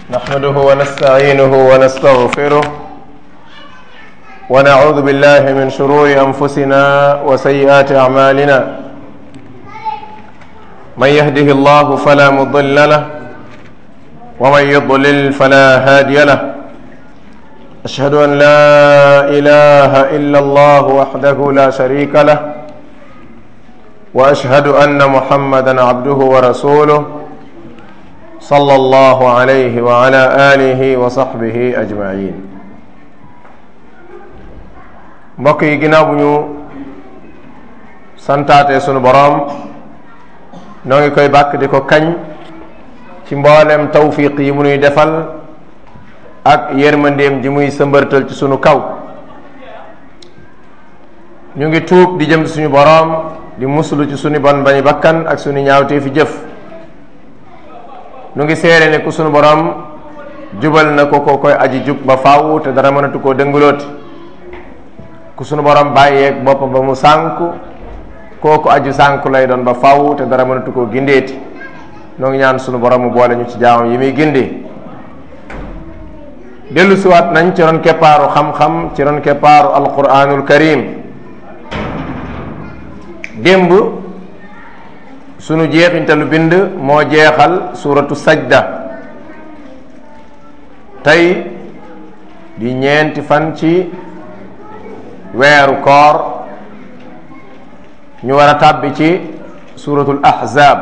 نحمده ونستعينه ونستغفره ونعوذ بالله من شرور انفسنا وسيئات اعمالنا من يهده الله فلا مضل له ومن يضلل فلا هادي له اشهد ان لا اله الا الله وحده لا شريك له واشهد ان محمدا عبده ورسوله صلى الله عليه وعلى اله وصحبه اجمعين mbokk yi ginnaaw bu ñu santaate sunu boroom noo ngi koy bàkk di ko kañ ci mboolem tawfiq yi mu nuy defal ak yërmandeem ji muy sëmbërtal ci sunu kaw ñu ngi tuub di jëm ci suñu boroom di muslu ci sunu bon bañi bakkan ak sunu ñaawtee fi jëf nu ngi seere ne ku sunu boroom jubal na ko ko koy aji jub ba faaw te dara mënatu koo dëngalooti ku sunu borom bàyyeeg boppam ba mu sànku kooku aju sànku lay doon ba faw te dara mënatu koo gindeeti noo ngi ñaan sunu borom mu boole ñu ci jaamam yi muy gindee dellu siwaat nañ ci ron keppaaru xam-xam ci ron keppaaru alquranul karim démb sunu jeexintalu bind moo jeexal suratu sajda tey di ñeenti fan ci weeru koor ñu war a tàbbi ci suratul ahzab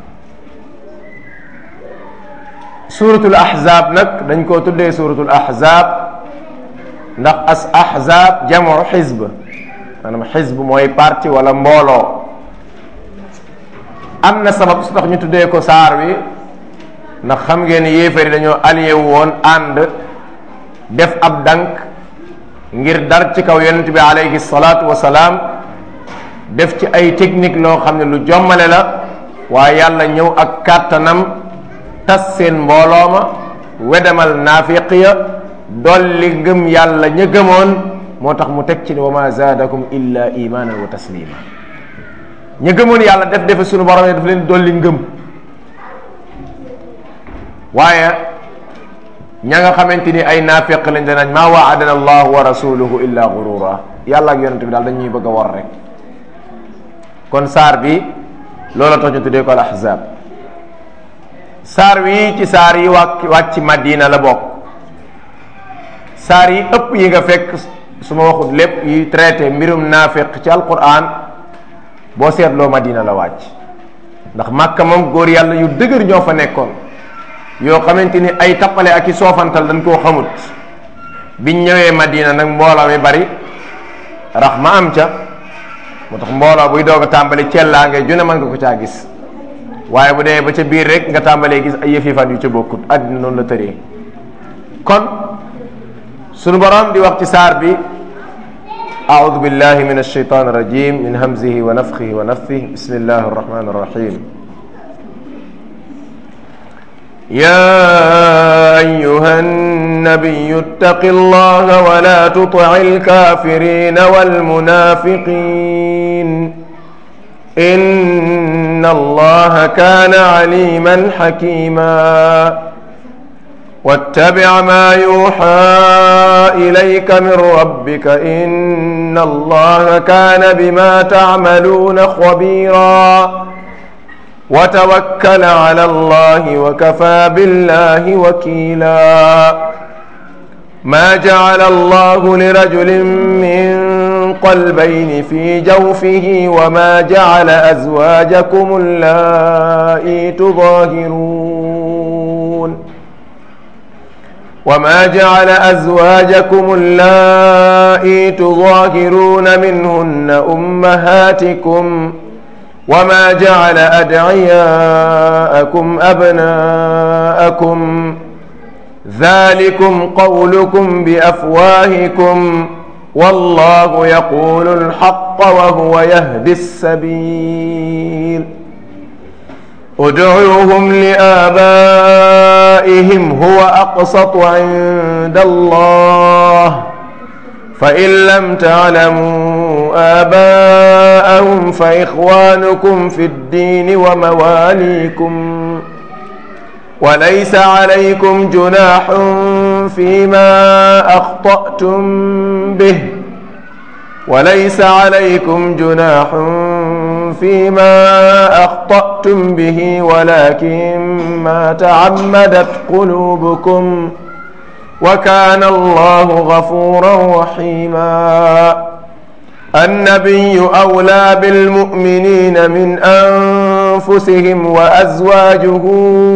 suratul ahzab nag dañ koo tuddee suratul ahzab ndax as ahzab jamu xizb maanaam xizb mooy parti wala mbooloo am na sabab su tax ñu tuddee ko saar wi ndax xam ngeen yéefari dañoo allié wu woon ànd def ab dank ngir dar ci kaw yonent bi alayhi salaatu wa salaam def ci ay technique loo xam ne lu jommale la waaye yàlla ñëw ak kàttanam tas seen mbooloo ma wedemal naafiq ya dolli ngëm yàlla ña gëmoon moo tax mu teg ci ne wa ma zaadakum illa imanan wa taslima ña gëmoon yàlla def defe sunu borom yi daf leen dolli ngëm waaye ña nga xamante ni ay naafiq lañ danañ maa waadana allahu wa rasuluhu illa gurura yàlla ak yonente bi daal dañuy bëgg a war rek kon saar bi loola tax ñu tuddee ko al ahzab saar wi ci saar yi wàcc wàcc madina la bokk saar yi ëpp yi nga fekk su ma waxut lépp yi traité mbirum naafiq ci alquran boo seetloo madina la wàcc ndax màkka moom góor yàlla yu dëgër ñoo fa nekkoon yoo xamante ni ay tappale ak i soofantal dañ koo xamut biñ ñëwee madina nag mbooloo mi bari rax ma am ca moo tax mbooloo buy doog a tàmbali cellaa ngay june mën nga ko caa gis waaye bu dee ba ca biir rek nga tàmbalee gis ay yëf yëfan yu ca bokkut àddina noonu la tëree kon sunu borom di wax ci saar bi أعوذ بالله من الشيطان الرجيم من همزه ونفخه ونفثه بسم الله الرحمن الرحيم يا أيها النبي اتق الله ولا تطع الكافرين والمنافقين إن الله كان عليما حكيما واتبع ما يوحى إليك من ربك إن الله كان بما تعملون خبيرا وتوكل على الله وكفى بالله وكيلا ما جعل الله لرجل من قلبين في جوفه وما جعل أزواجكم اللائي تظاهرون وما جعل أزواجكم اللائي تظاهرون منهن أمهاتكم وما جعل أدعياءكم أبناءكم ذلكم قولكم بأفواهكم والله يقول الحق وهو يهدي السبيل ادعوهم لآبائهم هو أقسط عند الله فإن لم تعلموا آباءهم فإخوانكم في الدين ومواليكم وليس عليكم جناح فيما أخطأتم به وليس عليكم جناح فيما أخطأتم به ولكن ما تعمدت قلوبكم وكان الله غفورا رحيما النبي أولى بالمؤمنين من أنفسهم وأزواجه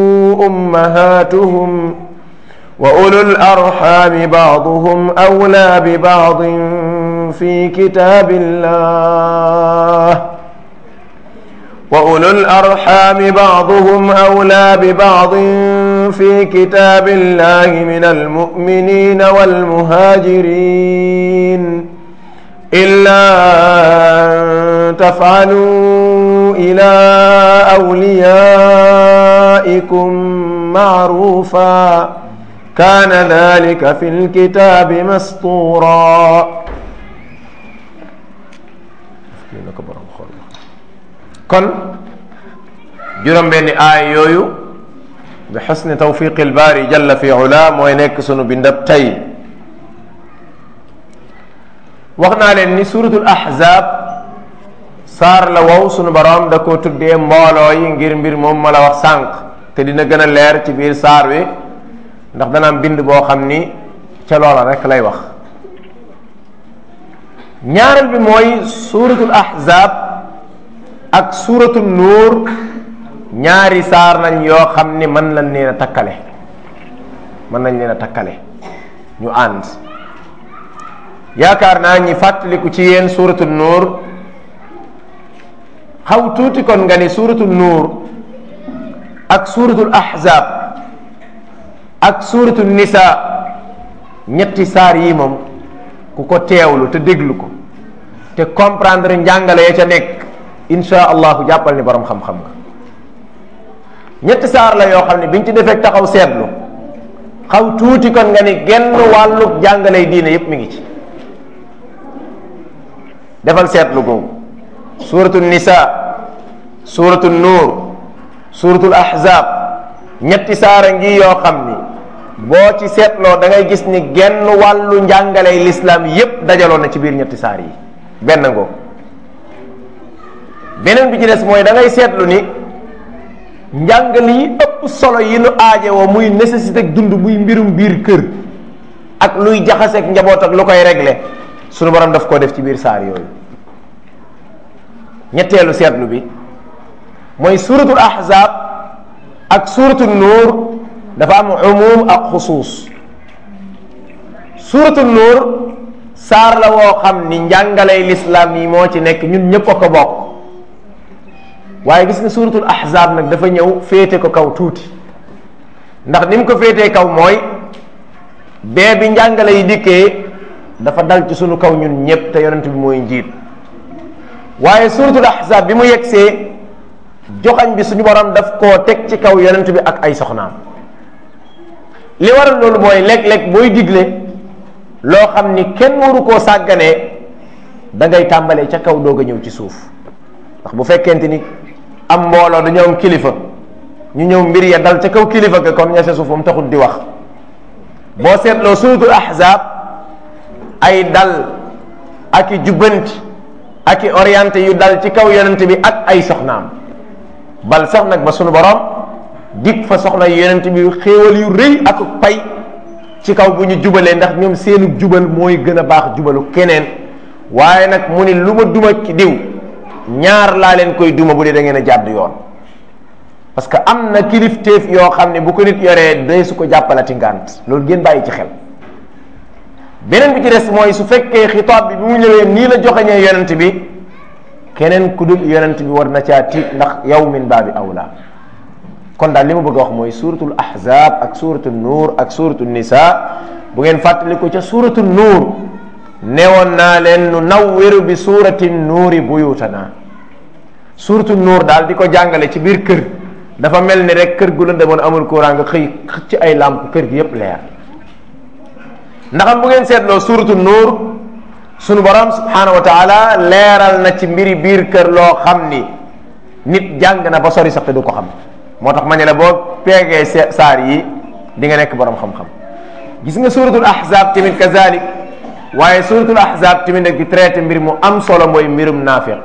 أمهاتهم وأولو الأرحام بعضهم أولى ببعض في كتاب الله وأولو الأرحام بعضهم أولى ببعض في كتاب الله من المؤمنين والمهاجرين إلا أن تفعلوا إلى أوليائكم معروفا كان ذلك في الكتاب مسطورا kon juróom benni aay yooyu bi xusni tawfiqi lbaari jalla fi ula mooy nekk sunu bindab tey wax naa leen ni suratul ahzab saar la wow sunu borom da ko tuddee mbooloo yi ngir mbir moom ma la wax sànq te dina gën a leer ci biir saar wi ndax dana am bind boo xam ni ca loola rek lay wax ñaareel bi mooy suratul ahzab ak suratul nuur ñaari saar nañ yoo xam ni mën nañ leen a takkale mën nañ leen a takkale ñu ànd yaakaar naa ñi fàttaliku ci yéen suratul nuur xaw tuuti kon nga ni suratul nuur ak suratul ahzab ak suratul nisa ñetti saar yi moom ku ko teewlu te déglu ko te comprendre njàngale ya ca nekk insha allahu jàppal ni borom xam-xam nga ñetti saar la yoo xam ne biñ ci defee taxaw seetlu xaw tuuti kon nga ni genn wàllu jàngale diine yépp mi ngi ci defal seetlu googu suratul nisa suratul nuur suratul ahzab ñetti saara ngi yoo xam ni boo ci seetloo da ngay gis ni genn wàllu njàngaley lislaam yépp dajaloo na ci biir ñetti saar yi benn ngoo beneen bi ci des mooy da ngay seetlu ni njàngale yi ëpp solo yi nu aaje woo muy nécessité ak dund muy mbirum biir kër ak luy jaxaseeg njaboot ak lu koy régler sunu borom daf koo def ci biir saar yooyu ñetteelu seetlu bi mooy suratul ahzab ak suratul nuur dafa am umum ak xusuus suratul nuur saar la woo xam ni njàngaley lislaam yi moo ci nekk ñun ñëpp a ko bokk waaye gis nga suratul ahzab nag dafa ñëw féete ko kaw tuuti ndax ni mu ko féetee kaw mooy bee bi njàngale yi dikkee dafa dal ci sunu kaw ñun ñëpp te yonent bi mooy njiit waaye suratul ahzab bi mu yegsee joxañ bi suñu borom daf koo teg ci kaw yonent bi ak ay soxnaam li waral loolu mooy léeg-léeg booy digle loo xam ni kenn waru koo sàgganee da ngay tàmbalee ca kaw doog a ñëw ci suuf ndax bu fekkente ni am mbooloo dañoo am kilifa ñu ñëw mbir ya dal ca kaw kilifa ga kon ña sa suuf moom taxul di wax boo seetloo suratul ahzab ay dal ak i jubbanti ak i orienté yu dal ci kaw yonent bi ak ay soxnaam bal sax nag ba sunu borom dig fa soxna yonent bi xéewal yu rëy ak pay ci kaw bu ñu jubalee ndax ñoom seenu jubal mooy gën a baax jubalu keneen waaye nag mu ni lu ma duma ki diw ñaar laa leen koy duma bu dee da ngeen a jàdd yoon parce que am na kilifteef yoo xam ne bu ko nit yoree day su ko jàppalati ngànt loolu ngeen bàyyi ci xel beneen bi ci des mooy su fekkee xitaab bi bi mu ñëwee nii la joxeñee yonent bi keneen ku dul yonent bi war na caa tiit ndax yow min baabi awla kon daal li ma bëgg a wax mooy suratul ahzab ak suratul nuur ak suratul nisa bu ngeen fàttaliku ca suratul nuur newoon naa leen nu nawwiru bi surati nuuri buyutana suratul nuur daal di ko jàngale ci biir kër dafa mel ni rek kër gu la demoon amul courant nga xëy ci ay làmp kër gi yépp leer ndaxam bu ngeen seetloo suratul nuur sunu borom subhanahu wa taala leeral na ci mbiri biir kër loo xam ni nit jàng na ba sori sax te du ko xam moo tax ma ne la boo peegee saar yi di nga nekk borom xam-xam gis nga suratul ahzab tamit kazalik waaye suratul ahzab tamit nag di traité mbir mu am solo mooy mbirum naafiq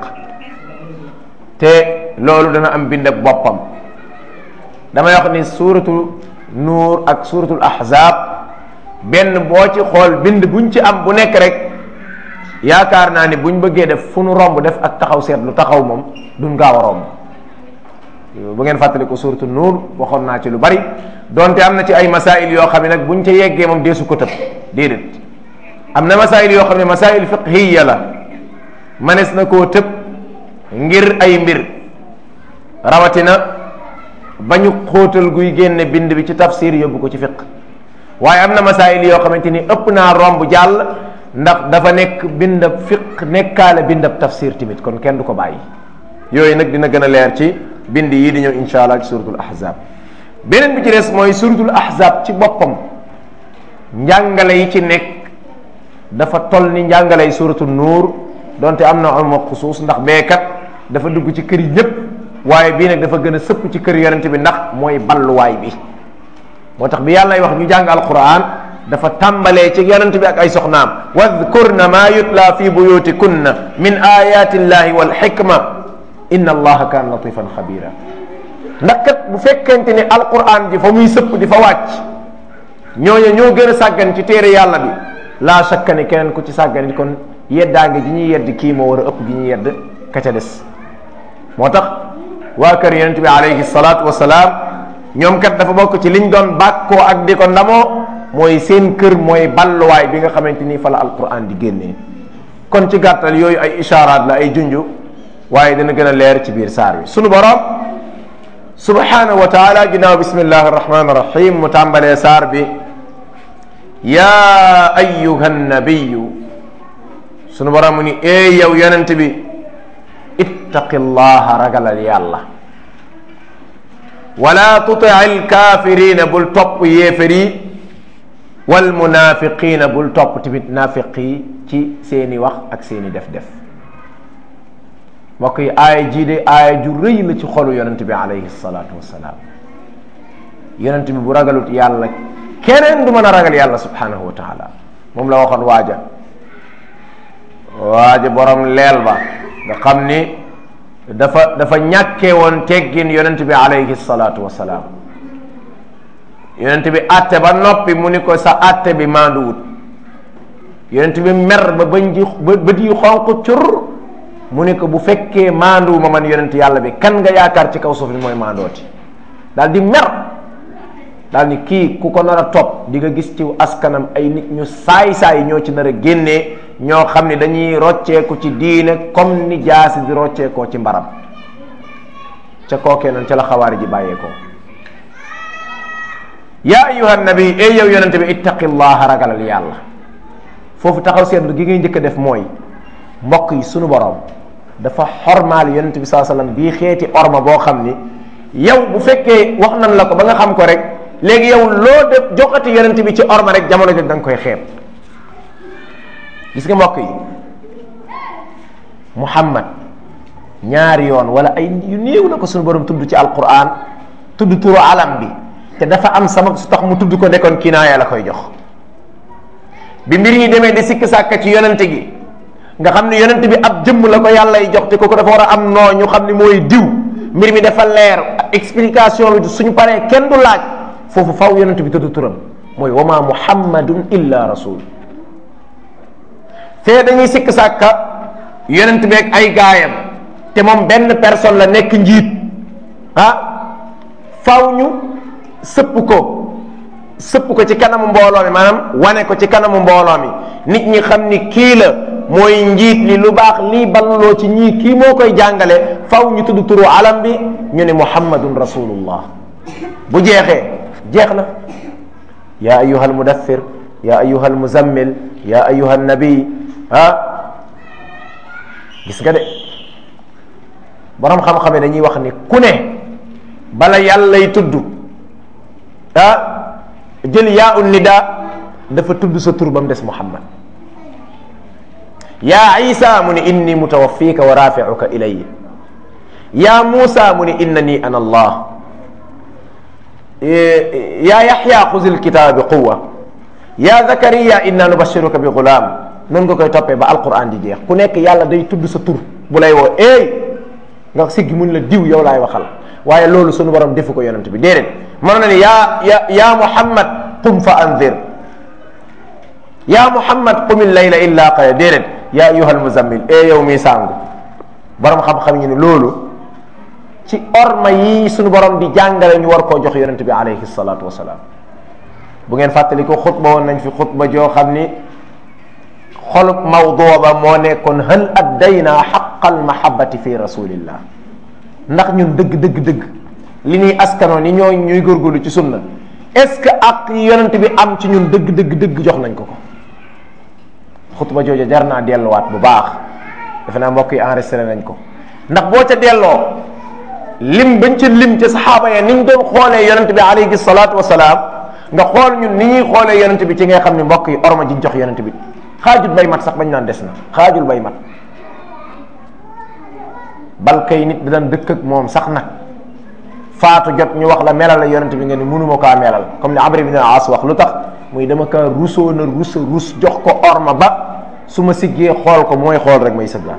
te loolu dana am bind ak boppam damay wax ni suratul nuur ak suratul ahzab benn boo ci xool bind buñ ci am bu nekk rek yaakaar naa ni buñ bëggee def fu nu romb def ak taxaw seetlu taxaw moom duñ gaaw a romb bu ngeen fàttali ko suratul nuur waxoon naa ci lu bari donte am na ci ay masail yoo xam ne nag buñ ca yeggee moom deesu ko tëb déedéet am na masail yoo xam ne masail fiqhiya la manes na koo tëb ngir ay mbir rawatina bañu xóotal guy génne bind bi ci tafsir yóbbu ko ci fiq waaye am na masail yoo xamante ni ëpp naa romb jàll ndax dafa nekk bindab fiq nekkaale bindab tafsir tamit kon kenn du ko bàyyi yooyu nag dina gën a leer ci bind yi di ñëw insha allah ci suratul ahzab beneen bi ci des mooy suratul ahzab ci boppam njàngale yi ci nekk dafa toll ni njàngale yi suratul nuur donte am na uma xusuus ndax beekat dafa dugg ci kër yi ñëpp waaye bii nag dafa gën a sëpp ci kër yonente bi ndax mooy balluwaay bi moo tax bi yàlla wax ñu jàng alquran dafa tàmbalee ci yonente bi ak ay soxnaam wadkurna ma yutla fi buyutikunna min ayati llahi wal xikma inna allaha kaana latifan xabira ndax kat bu fekkente ni alquran ji fa muy sëpp di fa wàcc ñooñu ñoo gën a sàggan ci téere yàlla bi laa shakka ni keneen ku ci sàggan it kon yeddaange ji ñuy yedd kii moo war a ëpp gi ñuy yedd ka ca des moo tax waa kër yonent bi alayhi salaatu wasalaam ñoom kat dafa bokk ci liñ doon bàkkoo ak di ko ndamoo mooy seen kër mooy balluwaay bi nga xamante ni fa la alquran di génnee kon ci gàttal yooyu ay ishaaraat la ay junju waaye dana gën a leer ci biir saar wi sunu borom subhanahu wa taala ginnaaw bismillahi arrahmani arrahim mu tàmbalee saar bi yaa ayuha nabiyu sunu borom mu ni ee yow yonent bi ittaqillaha ragalal yàlla wala tuti alkafirina bul topp yéefar yi wal munafiqina bul topp tamit naafiq yi ci seeni wax ak seeni def-def mbokk yi aaya jii de aaya ju rëy la ci xolu yonent bi alayhi salaatu wasalaam yonent bi bu ragalut yàlla keneen du mën a ragal yàlla subhanahu wa taala moom la waxoon waaja waaja borom leel ba nga xam ni dafa dafa ñàkkee woon teggin yonent bi alayhi salaatu wasalaam yonent bi atte ba noppi mu ni ko sa atte bi maanduwut yonent bi mer ba bañ ji ba bët yi xonq cur mu ni ko bu fekkee maanduwu ma man yonent yàlla bi kan nga yaakaar ci kaw suuf ni mooy maandooti daal di mer daal ni kii ku ko nar a topp di nga gis ci askanam ay nit ñu saay-saay ñoo ci nar a génnee ñoo xam ne dañuy rocceeku ci diine comme ni jaasi di rocceekoo ci mbaram ca kookee noonu ca la xawaari ji bàyyeekoo yaa ayuha nabi ey yow yonente bi ittaqillaha ragalal yàlla foofu taxaw seetlu gi ngay njëkk a def mooy mbokk yi sunu borom dafa xormaal yonente bi saa sallam bii xeeti orma boo xam ni yow bu fekkee wax nan la ko ba nga xam ko rek léegi yow loo def joxati yonente bi ci orma rek jamono jog da nga koy xeeb gis nga mbokk yi muhammad ñaari yoon wala ay yu néew la ko sunu borom tudd ci alquran tudd turu alam bi te dafa am sabab su tax mu tudd ko nekkoon kinaaya la koy jox bi mbir yi demee di sikk sàkka ci yonente gi nga xam ne yonente bi ab jëmm la ko yàllay jox te kooku dafa war a am noo ñu xam ne mooy diw mbir mi dafa leer explication bi suñu paree kenn du laaj foofu faw yonente bi tudd turam mooy wama muhammadun illa rasul fee dañuy sikk sàkka yonent bi ak ay gaayam te moom benn personne la nekk njiit ah faw ñu sëpp ko sëpp ko ci kanamu mbooloo mi maanaam wane ko ci kanamu mbooloo mi nit ñi xam ni kii la mooy njiit li lu baax lii balloo ci ñii kii moo koy jàngale faw ñu tudd turu alam bi ñu ne muhammadun rasulullah bu jeexee jeex na yaa ayuha almudathir yaa ayuha almuzammil yaa ayuha nabi ah gis nga de borom xam-xam dañuy wax ni ku ne bala yàllay tudd ah jël yaa un nida dafa tudd sa tur ba mu des muhammad yaa isa mu ni inni mutawaffika wa rafiuka ilayya yaa muusa mu ni innani ana allah yaa yaxya xuzil kitaaba bi quwa yaa zakariya inna nubashiruka bi gulaam noonu nga koy toppee ba alquran di jeex ku nekk yàlla day tudd sa tur bu lay woo eey nga siggi mun la diw yow laay waxal waaye loolu sunu borom defu ko yonent bi déedéet mën na ni yaa ya yaa muhammad qum fa anzir yaa muhammad qumil layla illa qaya déedéet yaa ayyuhal muzammil e yow mi sàngu borom xam-xam ñu ne loolu ci orma yi suñu borom di jàngale ñu war koo jox yonent bi alayhi salaatu wasalaam bu ngeen fàttali ko xutba woon nañ fi xutba joo xam ni xolub mawduu ba moo nekkoon hal addayna xaqal mahabbati fi rasulillah ndax ñun dëgg dëgg dëgg li ñuy askanoo ni ñoo ñuy góorgóorlu ci sunna est-ce que ak yonent bi am ci ñun dëgg dëgg dëgg jox nañ ko ko xutba jooja jar naa delluwaat bu baax defe naa mbokk yi enregistré nañ ko ndax boo ca delloo lim bañ ca lim ca saxaaba ya ni ñu doon xoolee yonent bi alayhi salaatu wasalaam nga xool ñun ni ñuy xoolee yonent bi ci ngay xam ne mbokk yi orma ji jox yonent bi xaajul bay mat sax bañ naan des na xaajul bay mat bal kay nit daan dëkk ak moom sax nag faatu jot ñu wax la melal la yonent bi nga ni mënuma kaa melal comme ni Amr ibn al-As wax lu tax muy dama kaa rusoo na rusa rus jox ko orma ba su ma siggee xool ko mooy xool rek may sëggaat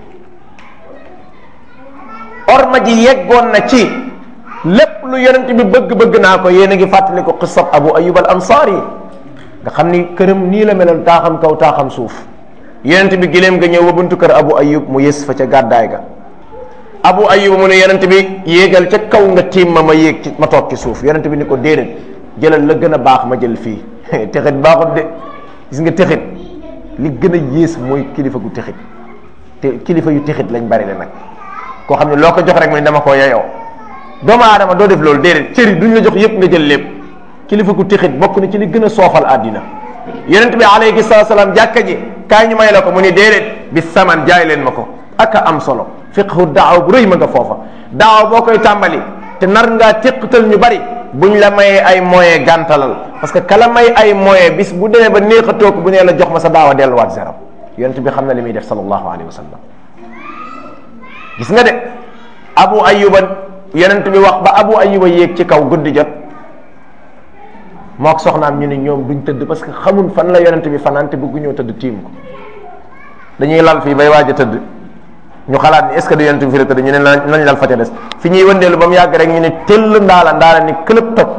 orma ji yeggoon na ci lépp lu yonent bi bëgg-bëgg naa ko yéen a ngi fàttali ko qissab Abu Ayyub al-Ansari nga xam ni këram nii la meloon taaxam kaw taaxam suuf yonent bi gileem nga ñëw ba buntu kër Abu Ayyub mu yës fa ca gàddaay ga Abu Ayyub mu ne yonent bi yéegal ca kaw nga tiim ma ma yéeg ci ma toog ci suuf yonent bi ni ko déedéet jëlal la gën a baax ma jël fii texit baaxut de gis nga texit li gën a yées mooy kilifa gu texit te kilifa yu texit lañ bari le nag koo xam ne loo ko jox rek mu ne dama koo yeyoo doomu aadama doo def loolu déedéet cëri duñ la jox yépp nga jël lépp kilifa gu texit bokk na ci li gën a soofal àddina yonent bi alayhi salaatu salaam jàkka ji kaay ñu may la ko mu ni déedéet bi saman jaay leen ma ko aka am solo fiqhu daaw bu rëy ma nga foofa daaw boo koy tàmbali te nar ngaa téqatal ñu bari buñ la mayee ay moyen gàntalal parce que kala may ay moyen bis bu demee ba néex a toog bu nee la jox ma sa daaw a delluwaat zéro yonent bi xam na li muy def sallallahu alayhi wa sallam gis nga de abu ayuba yonent bi wax ba abu ayuba yéeg ci kaw guddi jot mook soxnaam ñu ne ñoom duñ tëdd parce que xamul fan la yonent bi fanaan te bëggu ñoo tëdd tiim ko dañuy lal fii bay waaj a tëdd ñu xalaat ni est ce que du yonent bi fi la tëdd ñu ne nañ lal fa ca des fi ñuy wëndeelu ba mu yàgg rek ñu ne tëll ndaala ndaala ni këlëb toj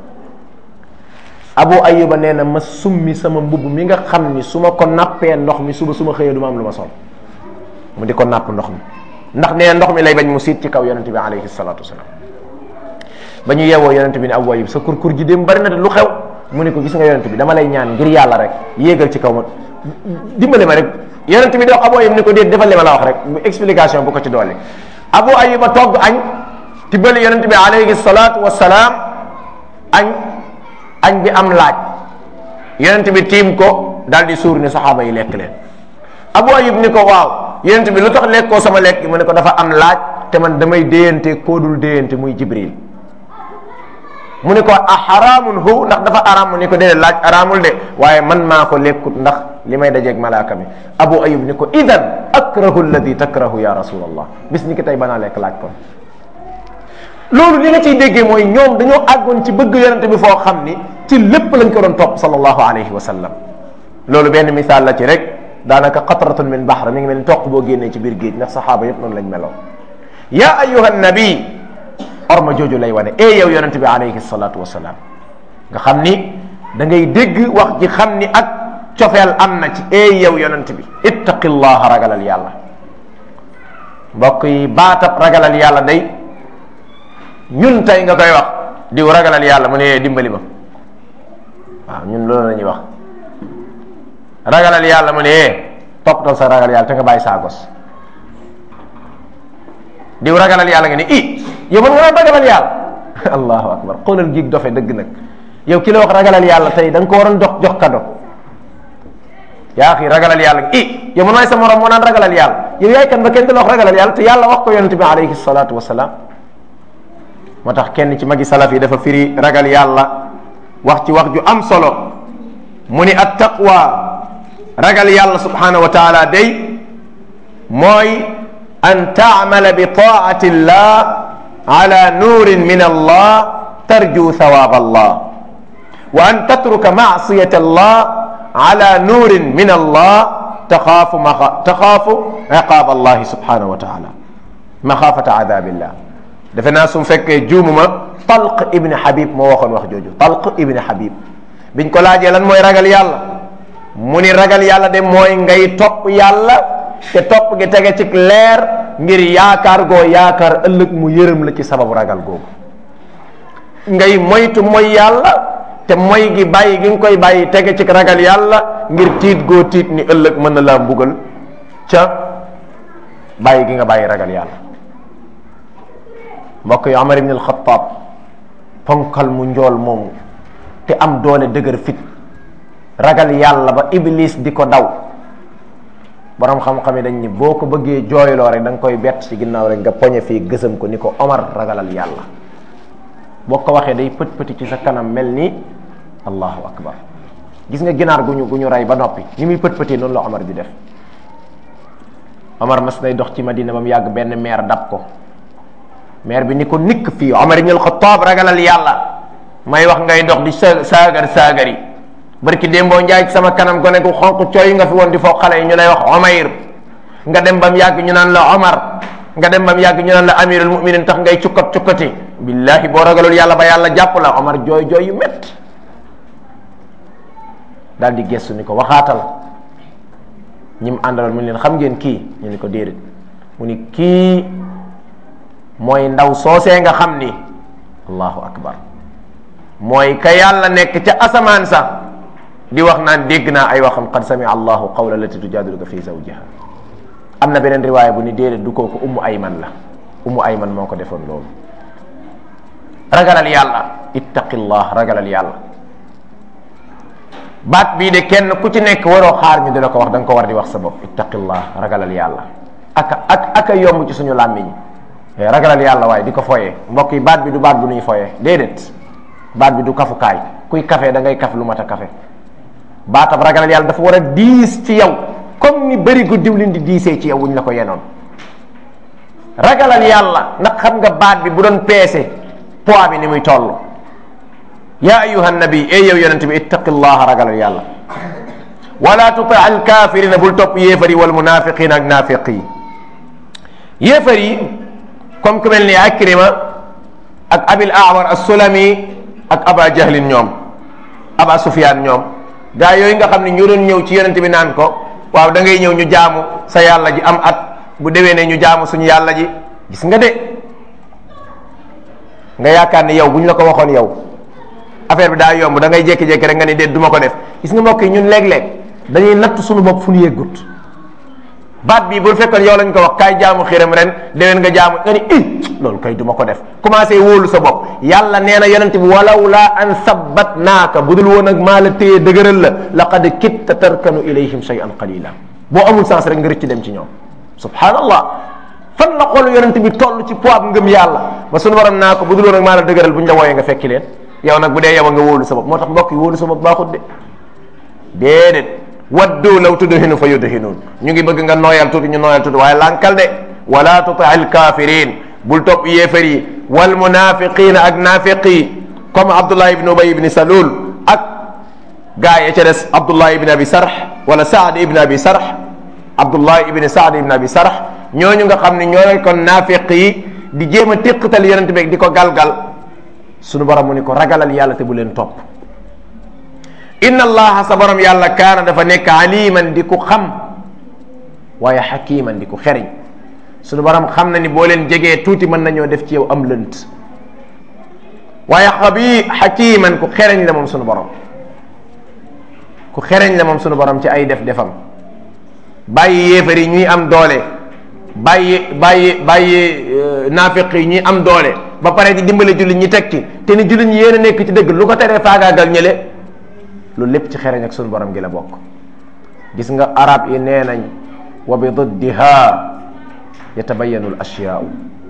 abu ayuba nee na ma summi sama mbubb mi nga xam ni su ma ko nappee ndox mi suba su ma xëyee du ma am lu ma sol mu di ko napp ndox mi ndax nee ndox mi lay bañ mu siit ci kaw yonent bi alayhi salatu wasalaam ba ñu yeewoo yonent bi ne abu ayub sa kurkur ji dem bari na de lu xew mu ne ko gis nga yonent bi dama lay ñaan ngir yàlla rek yéegal ci kaw ma dimbale ma rek yonent bi di wax abu ayub ni ko déet defal li ma la wax rek bu explication bu ko ci doole abu ayuba togg añ tibbali yonent bi alayhi salatu wasalaam añ añ bi am laaj yonent bi tiim ko daal di suur ni saxaaba yi lekk leen abu ayub ni ko waaw yonent bi lu tax lekkoo sama lekk mu ne ko dafa am laaj te man damay déyante koo dul déyante muy jibril mu ne ko a xaraamun hu ndax dafa araam mu ni ko déedéet laaj araamul de waaye man maa ko lekkut ndax li may dajeeg malaaka mi abu ayub ni ko idan akrahu alladi takrahu ya rasulallah bis ni ki tey banaa lekk laaj kon loolu li nga ciy déggee mooy ñoom dañoo àggoon ci bëgg yonente bi foo xam ni ci lépp lañ ko doon topp sallallahu alayhi wa sallam loolu benn misaal la ci rek daanaka qatratun min bahr mi ngi mel ni toq boo génnee ci biir géej ndax saxaaba yëpp noonu lañ meloo ya ayuha nabi orma jooju lay wane e yow yonente bi alayhi salatu wasalaam nga xam ni da ngay dégg wax ji xam ni ak cofeel am na ci e yow yonente bi ittaqillaha ragalal yàlla mbokk yi baatab ragalal yàlla day ñun tey nga koy wax diw ragalal yàlla mu ne dimbali ma waaw ñun loolu la ñuy wax ragalal yàlla mu ne toppatoo sa ragal yàlla te nga bàyyi saa gos diw ragalal yàlla nga ne i yow man nga ragalal yàlla allahu akbar xoolal giig dofe dëgg nag yow ki la wax ragalal yàlla tey da nga ko waroon jox jox kado yaa xi ragalal yàlla i yow man maay sa morom moo naan ragalal yàlla yow yaay kan ba kenn du la wax ragalal yàlla te yàlla wax ko yonente bi alayhi salatu wasalaam moo tax kenn ci magi salaf yi dafa firi ragal yàlla wax ci wax ju am solo mu ni at taqwa ragal yàlla subhanahu wa taala day mooy an taamala bi taati llah ala nuurin min allah tarju thawab allah wa an tatruka maasiyat allah ala nuurin min allah taxaafu ma taxaafu iqaab allahi subhanahu wa taala maxaafata adabillah defe naa su fekkee juumuma talq ibni habib moo waxoon wax jooju talq ibni habib biñ ko laajee lan mooy ragal yàlla mu ni ragal yàlla de mooy ngay topp yàlla te topp gi tege ci leer ngir yaakaar goo yaakaar ëllëg mu yërëm la ci sababu ragal googu ngay moytu mooy yàlla te moy gi bàyyi gi nga koy bàyyi tege ci ragal yàlla ngir tiit goo tiit ni ëllëg mën na laa mbugal ca bàyyi gi nga bàyyi ragal yàlla mbokk yi Omar ibn al-Khattab ponkal mu njool moomu te am doole dëgër fit ragal yàlla ba iblis di ko daw borom xam-xam yi dañ ni boo ko bëggee jooyloo rek da nga koy bett ci ginnaaw rek nga poñe fii gësam ko ni ko Omar ragalal yàlla boo ko waxee day pët pëti ci sa kanam mel ni allahu akbar gis nga ginaar gu ñu gu ñu rey ba noppi ni muy pët pëti noonu la Omar di def Omar mas nay dox ci Madina ba mu yàgg benn meer dab ko meer bi ni ko nikk fii Omar ibn al-Khattab ragalal yàlla may wax ngay dox di sa saagar saagar yi barki démboo njaay ci sama kanam gone gu xonq cooy nga fi woon di foo xale yi ñu lay wax Omayr nga dem ba mu yàgg ñu naan la Omar nga dem ba mu yàgg ñu naan la amirul muminin tax ngay cukkat cukkati billahi boo ragalul yàlla ba yàlla jàpp la Omar jooy jooy yu métti daal di gestu ni ko waxaatal ñi mu àndaloon mu ne leen xam ngeen kii ñu ni ko déedéet mu ni kii mooy ndaw soosee nga xam ni allahu akbar mooy ka yàlla nekk ca asamaan sax di wax naan dégg naa ay waxam qad sami allahu qawla lati tujadiluka fi zawjiha am na beneen riwaaya bu ni déedéet du kooku ummu ayman la ummu ayman moo ko defoon loolu ragalal yàlla ittaqillah ragalal yàlla baat bii de kenn ku ci nekk waroo xaar ñu di la ko wax da nga ko war di wax sa bopp ittaqillah ragalal yàlla aka ak aka yomb ci suñu làmmiñ ragalal yàlla waaye di ko foyee mbokk yi baat bi du baat bu nuy foyee déedéet baat bi du kafukaay kuy kafe da ngay kaf lu mat a kafe baatab ragalal yàlla dafa war a diis ci yow comme ni bëri gu diwlin di diisee ci yow wuñ la ko yenoon ragalal yàlla ndax xam nga baat bi bu doon peese poids bi ni muy toll ya ayuha nabi e yow yonente bi ittaqillaha ragalal yàlla wala tuti al kafirina bul topp yéefar yi wal munafiqina ak naafiq yi yéefar yi comme ku mel ni akrima ak abil awar as-sulami ak aba jahlin ñoom aba sufyaan ñoom gaa yooyu nga xam ne ñu doon ñëw ci yonente bi naan ko waaw da ngay ñëw ñu jaamu sa yàlla ji am at bu déwee ne ñu jaamu suñu yàlla ji gis nga de nga yaakaar ne yow bu ñu la ko waxoon yow affaire bi daa yomb da ngay jékki-jékki rek nga ni déet du ma ko def gis nga mbokk yi ñun léeg-léeg dañuy natt suñu bopp fu ñu yeggut baat bii bu fekkoon yow lañ ko wax kaay jaamu xiram ren déwén nga jaamu nga ni i loolu kay du ma ko def commencé wóolu sa bopp yàlla nee na yonente bi walaw laa an sabbat naaka bu dul woon ak maa la téye dëgëral la laqad kitta tarkanu ilayhim shay'an qalila boo amul sens rek nga rëcc dem ci ñoom subhanallah fan la xoolu yonente bi toll ci poids ngëm yàlla ba suñu borom naa ko bu dul woon ak maa la dëgëral bu ñu la wooyee nga fekki leen yow nag bu dee yow nga wóolu sa bopp moo tax mbokk yi wóolu sa bopp baaxut de déedéet waddu law tudhinu fa yudhinuun ñu ngi bëgg nga nooyal tuuti ñu nooyal tuuti waaye lankal de wala tuti al kafirin bul topp yéefar yi wal munafiqina ak naafiqi comme abdullah ibn ubay ibn salul ak gaa ya ca des abdullah ibn abi sarh wala saad ibn abi sarh abdullah ibn saad ibn abi sarh ñooñu nga xam ne ñoo lay kon naafiq yi di jéem a téqatal yonent bi di ko galgal sunu borom mu ni ko ragalal yàlla te bu leen topp inna allaha sa borom yàlla kaana dafa nekk aliman di ku xam waaye xakiman di ku xeriñ sunu borom xam na ni boo leen jegee tuuti mën nañoo def ci yow am lënt waaye xabi xakiman ku xereñ la moom sunu borom ku xereñ la moom sunu borom ci ay def defam bàyyi yéefar yi ñuy am doole bàyyi bàyyi bàyyi naafiq yi ñuy am doole ba pare di dimbale jullit ñi teg ci te ni jullit ñi yéen a nekk ci dëgg lu ko teree faagaagal ñële loolu lépp ci xereñ ak sunu borom gi la bokk gis nga arab yi nee nañ wa bi diddiha yatabayanu l ashiyaau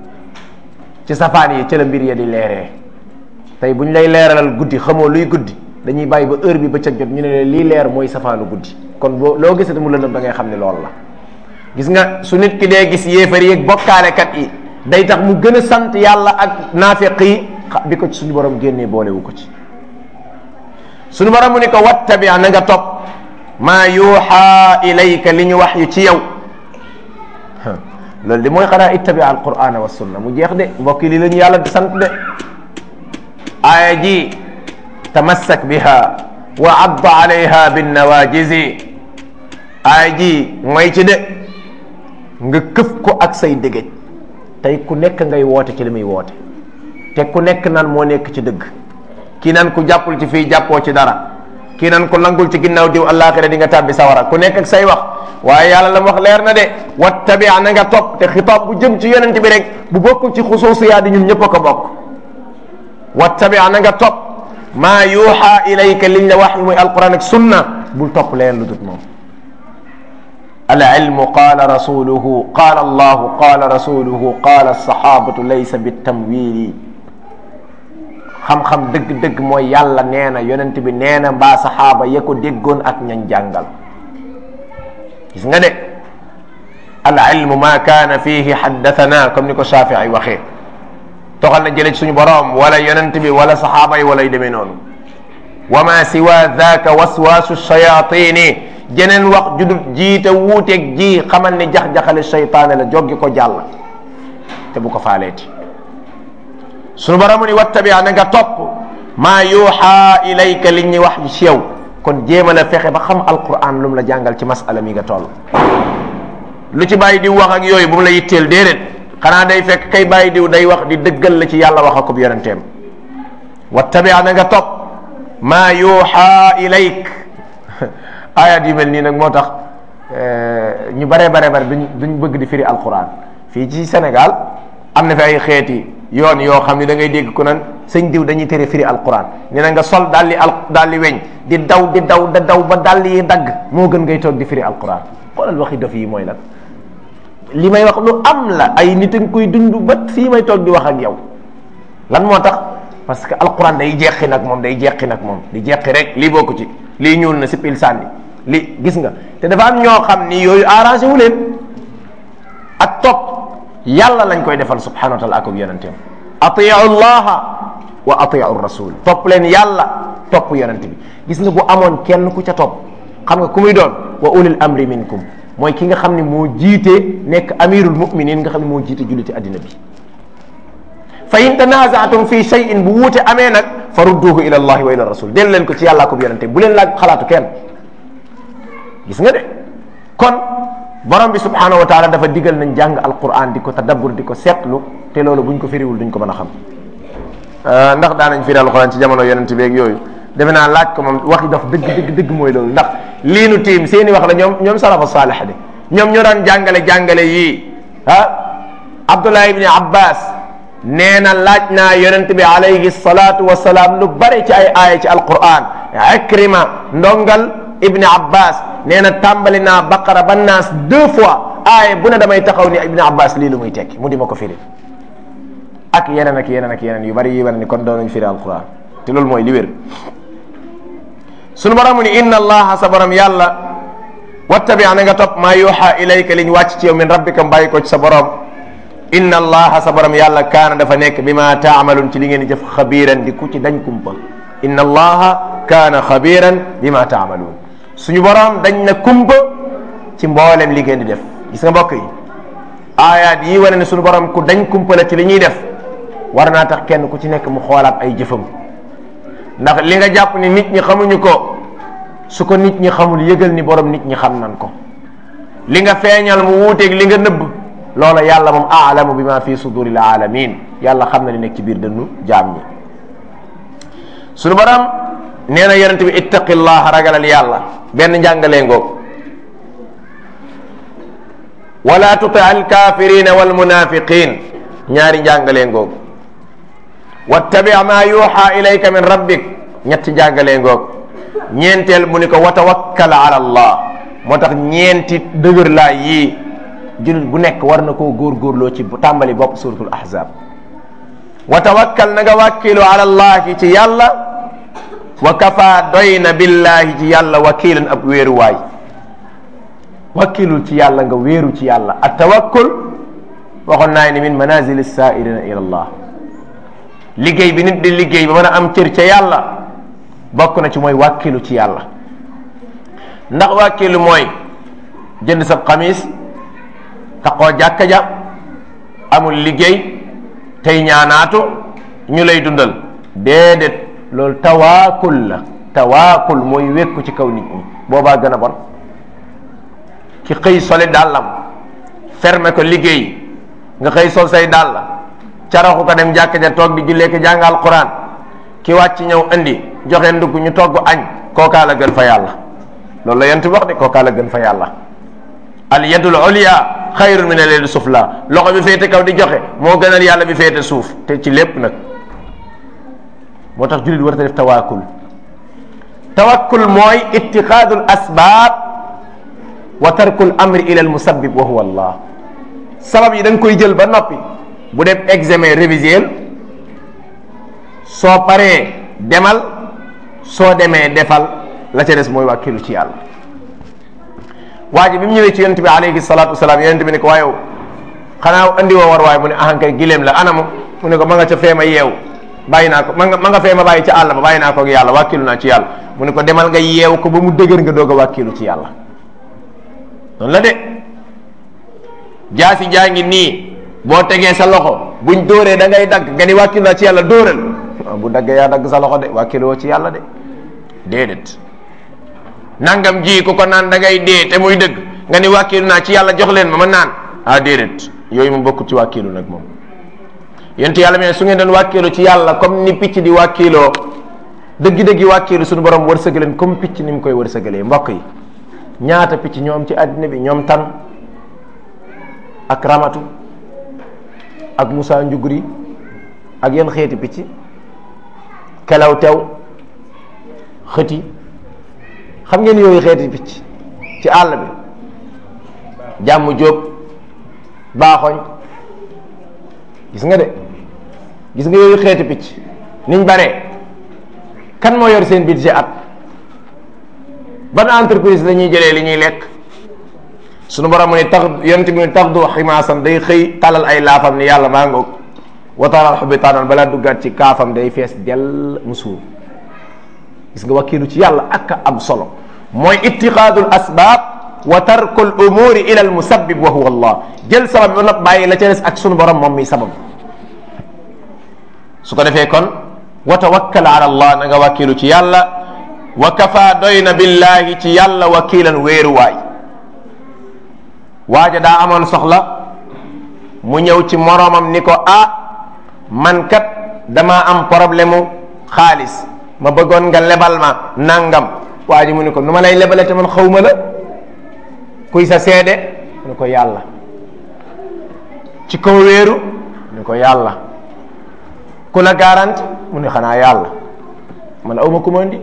ci safaan yi ci la mbir ya di leeree tey bu ñu lay leeralal guddi xamoo luy guddi dañuy bàyyi ba heure bi ba cëg jot ñu ne leen lii leer mooy safaanu guddi kon boo loo gisati mu lëndëm da ngay xam ne loolu la gis nga su nit ki dee gis yéefar yi ak bokkaalekat yi day tax mu gën a sant yàlla ak naafiq yi bi ko ci suñu borom génnee boolewu ko ci suñu borom mu ni ko wattabi na nga topp maa yuuxa ilayka li ñu wax yu ci yow loolu de mooy xanaa ittabi alqurana wa sunna mu jeex de mbokk yi li la ñu yàlla di sant de aaya ji tamassak biha wa adda alayha binnawajizi aaya ji mooy ci de nga këf ko ak say dëgëj tey ku nekk ngay woote ci li muy woote te ku nekk nan moo nekk ci dëgg kii nan ku jàppul ci fii jàppoo ci dara kii nan ku langul ci ginnaaw diw àllaaxira di nga tàbbi sawara ku nekk ak say wax waaye yàlla la wax leer na de wattabi na nga topp te xitaab bu jëm ci yonent bi rek bu bokkul ci xusuusiyaa di ñun ñëpp a ko bokk wattabi na nga topp maa yuuxa ilayka liñ la wax muy alquran ak sunna bul topp leen lu dut moom alilmu qaala rasuluhu qaala allahu qaala rasuluhu qaala alsahabatu laysa bitamwili xam-xam dëgg-dëgg mooy yàlla nee na yonent bi nee na mbaa saxaaba ya ko déggoon ak ñañ jàngal gis nga de al ilmu ma kaana fihi haddathana comme ni ko Shafii waxee toxal na jële ci suñu boroom wala yonent bi wala saxaaba yi wala yu demee noonu wa ma siwa dhaka waswaasu shayatini jeneen wax judul jiite wuuteeg ji xamal ni jax-jaxale shaytaane la joggi ko jàll te bu ko faaleeti suñu boroom ni wattabi na nga topp maa yuuxa ilayka li ñuy wax ci yow kon jéema la fexe ba xam alquran lu mu la jàngal ci masala mi nga toll lu ci bàyyi diw wax ak yooyu bu mu la yitteel déedéet xanaa day fekk kay bàyyi diw day wax di dëggal la ci yàlla wax akub yonenteem wattabi na nga topp maa yuuxa ilayk ayat yu mel nii nag moo tax ñu bare bare bare duñ duñ bëgg di firi alquran fii ci Sénégal am na fi ay xeeti yoon yoo xam ne da ngay dégg ku nan sëñ diw dañuy tere firi alquran nee na nga sol daal di al daal di weñ di daw di daw da daw ba dal yi dagg moo gën ngay toog di firi alquran xoolal waxi dof yi mooy lan li may wax lu am la ay nit a ngi koy dund ba fii may toog di wax ak yow lan moo tax parce que alquran day jeqi nag moom day jeqi nag moom di jeqi rek lii bokku ci lii ñuul na si pil sànni li gis nga te dafa am ñoo xam ni yooyu arrangé wu leen ak topp yàlla lañ koy defal subhanahu wa taala ak yonenteem atiu llaha wa atiu rasul topp leen yàlla topp yonente bi gis nga bu amoon kenn ku ca topp xam nga ku muy doon wa ulil amri minkum mooy ki nga xam ne moo jiite nekk amirul muminin nga xam ne moo jiite julliti addina bi fa in tanazaatum fi shay'in bu wuute amee nag fa rudduhu ila allahi wa ila rasul del leen ko ci yàlla ko yonente bu leen laaj xalaatu kenn gis nga de kon borom bi subhanahu wa taala dafa digal nañ jàng alquran di ko tadabbur di ko seetlu te loolu buñ ko firiwul duñ ko mën a xam ndax daanañ firi alquran ci jamono yonent bi ak yooyu defe naa laaj ko moom waxi daf dëgg dëgg dëgg mooy loolu ndax lii nu tiim seeni wax la ñoom ñoom salafa saalih de ñoom ñoo daan jàngale jàngale yii ah abdullah ibni abbas nee na laaj naa yonent bi alayhi salatu wasalaam lu bare ci ay aaya ci alquran ikrima ndongal ibni abbas nee na tàmbali naa baqara ba naas deux fois aaya bu ne damay taxaw ni ibni abbas lii lu muy tekki mu di ma ko firi ak yeneen ak yeneen ak yeneen yu bari yi wane ni kon doon nañ firi alquran te loolu mooy li wér sunu borom mu ni inna allaha sa borom yàlla wattabi na nga topp maa yuuxa ilayka liñ wàcc ci yow min rabbika bàyyi ko ci sa borom inna allaha sa borom yàlla kaana dafa nekk bi ma taamaluun ci li ngeen di jëf xabiiran di ku ci dañ kumpa inna allaha kaana xabiiran bi ma taamaluun suñu borom dañ na kumpa ci mboolem li ngeen di def gis nga mbokk yi aayaat yi wane ne suñu borom ku dañ kumpa la ci li ñuy def war naa tax kenn ku ci nekk mu xoolaat ay jëfam ndax li nga jàpp ni nit ñi xamuñu ko su ko nit ñi xamul yëgal ni borom nit ñi xam nan ko li nga feeñal mu wuuteeg li nga nëbb loola yàlla moom aalamu bi ma fi suduril alamin yàlla xam na li nekk ci biir dënnu jaam ñi suñu borom nee na yonent bi ittaqillah ragalal yàlla benn njàngalee ngoog wala tuti al kafirina wal munafiqin ñaari njàngalee ngoog wattabi ma yuuxa ilayka min rabbik ñetti njàngalee ngoog ñeenteel mu ni ko wa tawakkal ala allah moo tax ñeenti dëgër laa yii jullit bu nekk war na koo góorgóorloo ci tàmbali bopp suratul ahzab wa tawakkal na nga wàkkilu ala allahi ci yàlla wa kafa doy na billahi ci yàlla wakilan ab wéeruwaay wakkilul ci yàlla nga wéeru ci yàlla at tawakkul waxoon naa ni min manazil sairina ila allah liggéey bi nit di liggéey ba mën a am cër ca yàlla bokk na ci mooy wàkkilu ci yàlla ndax wàkkilu mooy jënd sa xamis taxoo jàkka ja amul liggéey tey ñaanaatu ñu lay dundal déedéet loolu tawaakul la tawaakul mooy wékku ci kaw nit ñi boobaa gën a bon ki xëy soli dàllam fermé ko liggéey nga xëy sol say dàll caraxu ko dem jàkka ja toog di jullee ko jàng alquran ki wàcc ñëw indi joxe ndugg ñu togg añ kookaa la gën fa yàlla loolu la yent wax de kookaa la gën fa yàlla al yadul ulya xayrun min al yadi sufla loxo bi féete kaw di joxe moo gënal yàlla bi féete suuf te ci lépp nag moo tax jullit war a def tawakkul tawakkul mooy itixaadul asbaab wa tarkul amri ila al musabbib wa huwa allah sabab yi da nga koy jël ba noppi bu def examen révisiel soo paree demal soo demee defal la ca des mooy wàkkilu ci yàlla waa ji bi mu ñëwee ci yonent bi alayhi salaatu wasalaam yonent bi ne ko waaye xanaa andi woo war waaye mu ne ahankay gileem la anamu mu ne ko ma nga ca feema yeew bàyyi naa ko ma nga ma nga feema bàyyi ca àll ba bàyyi naa ko ak yàlla wàkkilu naa ci yàlla mu ne ko demal nga yeew ko ba mu dëgër nga doog a wàkkilu ci yàlla noonu la de jaasi jaa ngi nii boo tegee sa loxo buñ dóoree da ngay dagg nga ni wàkkilu naa ci yàlla dóoral bu daggee yaa dagg sa loxo de wàkkiloo ci yàlla de déedéet nangam ji ku ko naan da ngay dee te muy dëgg nga ni wàkkilu naa ci yàlla jox leen ma ma naan ah déedéet yooyu mu bokkut ci wàkkilu nag moom yent yàlla mais su ngeen doon wàkkilu ci yàlla comme ni picc di wàkkiloo dëggi-dëggi wàkkilu suñu borom wërsëgaleen comme picc ni mu koy wërsëgalee mbokk yi ñaata picc ñoom ci àddina bi ñoom tan ak ramatu ak Moussa Njuguri ak yenn xeeti picc kelaw tew xëti xam ngeen yooyu xeeti picc ci àll bi jàmm jóob baaxoñ gis nga de gis nga yooyu xeeti picc niñ bare kan moo yor seen budget at ban entreprise la ñuy jëlee li ñuy lekk sunu borom mu ne tax yonent bi ne tax du ximaasan day xëy talal ay laafam ni yàlla maa ngoog wataaral xobi taanan balaa duggaat ci kaafam day fees dell mu suur gis nga wakkilu ci yàlla ak am solo mooy ittiqaadul asbaab wa tarkul umuri ila al musabbib wa huwa allah jël sabab bi ba nopp bàyyi la ca des ak sunu borom moom mi sabab su ko defee kon wa tawakkal ala allah na nga wakkilu ci yàlla wa kafa doy na billahi ci yàlla wakiilan wéeruwaay waaja daa amoon soxla mu ñëw ci moroomam ni ko ah man kat dama am problème mu xaalis ma bëggoon nga lebal ma nangam waa ji mu ni ko nu ma lay lebale te man xawma la kuy sa seede mu ni ko yàlla ci kaw wéeru mu ni ko yàlla ku la garanti mu ni xanaa yàlla man awma ku ma indi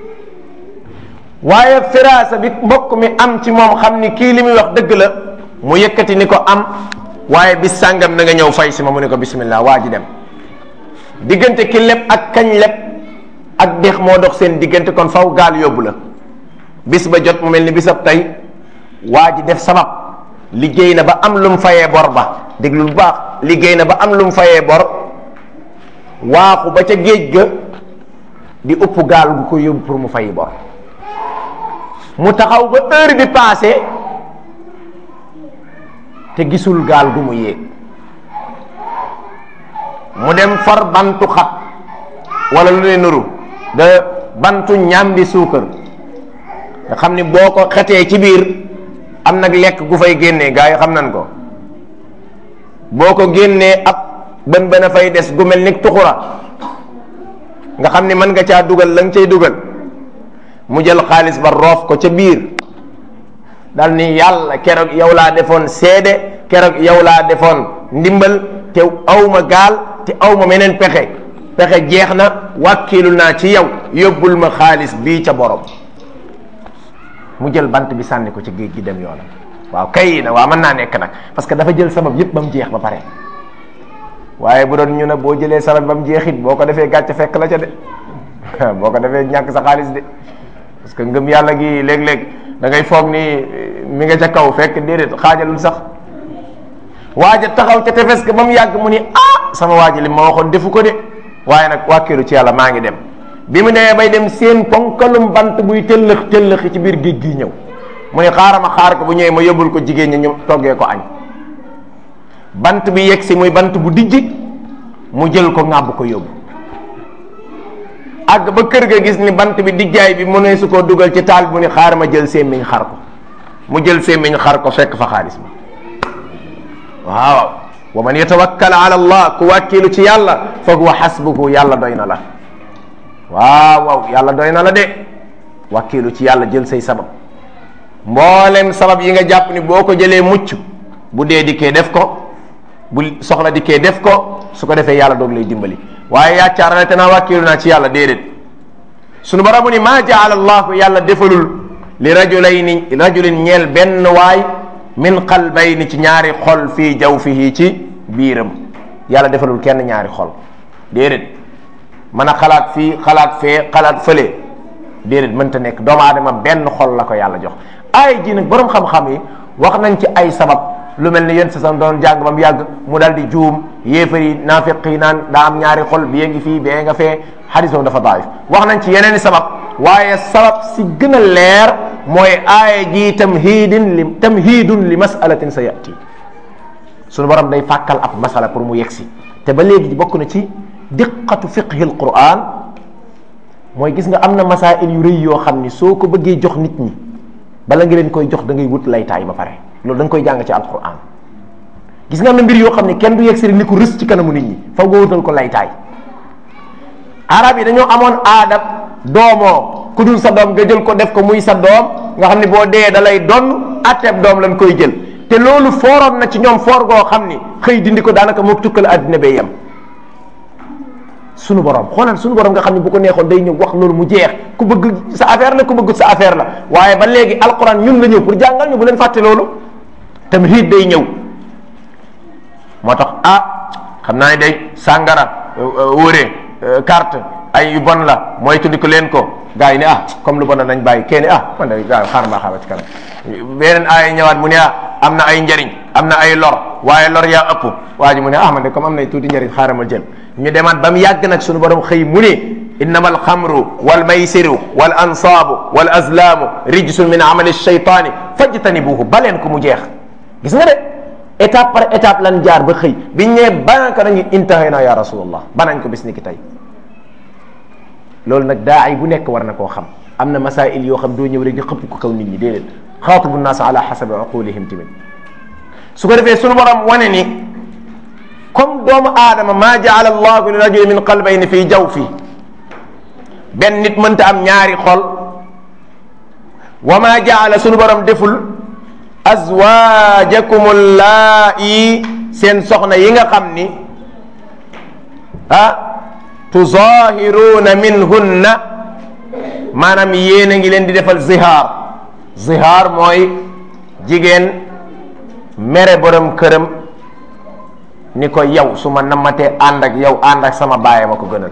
waaye firaasa bi mbokk mi am ci moom xam ni kii li muy wax dëgg la mu yëkkati ni ko am waaye bis sàngam na nga ñëw fay si ma mu ne ko bismillah waa ji dem diggante ki leb ak kañ leb ak dex moo dox seen diggante kon faw gaal yóbbu la bis ba jot mu mel ni bisab tey waa ji def sabab liggéey na ba am lu mu fayee bor ba déglu bu baax liggéey na ba am lu mu fayee bor waaxu ba ca géej ga di upp gaal gu ko yóbbu pour mu fayi bor mu taxaw ba heure bi passé te gisul gaal gu mu yéeg mu dem far bantu xat wala lu ne nuru de bantu ñambi suukar nga xam ni boo ko xetee ci biir am nag lekk gu fay génnee gaa yi xam nan ko boo ko génnee ab bën bën a fay des gu mel ni tuxura nga xam ni mën nga caa dugal la nga cay dugal mu jël xaalis ba roof ko ca biir dal ni yàlla keroog yow laa defoon seede keroog yow laa defoon ndimbal te awma gaal te awma meneen pexe pexe jeex na wàkkiilu naa ci yow yóbbul ma xaalis bii ca borom mu jël bant bi sànni ko ci géej gi dem yoonam waaw kay na waaw mën naa nekk nag parce que dafa jël sabab yépp ba mu jeex ba pare waaye bu doon ñu ne boo jëlee sabab ba mu jeexit boo ko defee gàcce fekk la ca de boo ko defee ñàkk sa xaalis de parce que ngëm yàlla gi léeg-léeg da ngay foog ni mi nga ca kaw fekk déedéet xaajalul sax waaja taxaw ca tefes ga ba mu yàgg mu ni ah sama waaji li ma waxoon defu ko de waaye nag wàkkilu ci yàlla maa ngi dem bi mu demee bay dem seen ponkalum bant buy tëllëx tëllëxi ci biir géej gi ñëw mu ne xaaral ma xaar ko bu ñëwee ma yóbbul ko jigéen ñi ñu toggee ko añ bant bi yegg si muy bant bu dijji mu jël ko ŋàbb ko yóbbu àgg ba kër ga gis ni bant bi dijjaay bi mu ne su ko dugal ci taal bi mu ne xaaral ma jël sémmiñ xar ko mu jël sémmiñ xar ko fekk fa xaalis bi waaw wa man yatawakkal ala allah ku wàkkilu ci yàlla fa huwa xasbuhu yàlla doy na la waaw waaw yàlla doy na la de wàkkilu ci yàlla jël say sabab mboolem sabab yi nga jàpp ni boo ko jëlee mucc bu dee dikkee def ko bu soxla dikkee def ko su ko defee yàlla doog lay dimbali waaye yaacaarale te naa wàkkilu naa ci yàlla déedéet sunu boromu ni maa jaala allahu yàlla defalul li rajulayni rajulin ñeel benn waay min qalbayni ci ñaari xol fii jawfihi ci biiram yàlla defalul kenn ñaari xol déedéet mën a xalaat fii xalaat fee xalaat fële déedéet mënta nekk doomu aadama benn xol la ko yàlla jox ay ji nag borom xam-xam yi wax nañ ci ay sabab lu mel ni yéen sa sam doon jàng ba mu yàgg mu dal di juum yéefar yi naafiq yi naan daa am ñaari xol bi ngi fii bee nga fee xadis boobu dafa daif wax nañ ci yeneen i sabab waaye sabab si gën a leer mooy aaya ji tamhidin li tamhidun li masalatin sa yati suñu borom day fàkkal ab masala pour mu yegsi te ba léegi bokk na ci diqatu fiqhi al quran mooy gis nga am na masail yu rëy yoo xam ni soo ko bëggee jox nit ñi bala nga leen koy jox da ngay wut laytaay ba pare loolu da nga koy jàng ci alquran gis nga am na mbir yoo xam ne kenn du yegg si ni ko rës ci kanamu nit ñi faw nga wutal ko laytaay arab yi dañoo amoon aadab doomoo ku dul sa doom nga jël ko def ko muy sa doom nga xam ne boo dee da lay donn atteeb doom lañ koy jël te loolu fooroon na ci ñoom foor goo xam ni xëy dindi ko daanaka moo tukkal àddina bay yem sunu borom xoolal sunu borom nga xam ne bu ko neexoon day ñëw wax loolu mu jeex ku bëgg sa affaire la ku bëgg sa affaire la waaye ba léegi alquran ñun la ñëw pour jàngal ñu bu leen fàtte loolu tamhid day ñëw moo tax ah xam naa ne day sàngara wóore carte ay yu bon la mooy tuddi ko leen ko gars yi ne ah comme lu bon la nañ bàyyi kenn ah man de gars yi xaar mbaa xaaba ci kanam beneen ay ñëwaat mu ne ah am na ay njariñ am na ay lor waaye lor yaa ëpp waa ji mu ne ah man de comme am na tuuti njariñ xaaral ma jël ñu demaat ba mu yàgg nag suñu borom xëy mu ne innama alxamru wal maysiru wal ansaabu wal azlaamu rijsun min amali shaytaani fajtanibuhu baleen ko mu jeex gis nga de étape par étape lan jaar ba xëy biñ ñee banan ko nañu intahayna ya rasulallah banañ ko bis ni ki tey loolu nag daa ay bu nekk war na koo xam am na masail yoo xam doo ñëw rek di xëpp ko kaw nit ñi déedéet xaatibu naas ala xasabi uqulihim tamit su ko defee sunu borom wane ni comme doomu aadama maa jaala allahu li rajuli min qalbayni fii jawfi benn nit mënta am ñaari xol wa maa jaala sunu borom deful azwaajakum allaa'i seen soxna yi nga xam ni ah tuzahiruuna minhunna maanaam yéen a ngi leen di defal zihaar zihaar mooy jigéen mere borom këram ni ko yow su ma nammatee ànd ak yow ànd ak sama baay ma ko gënal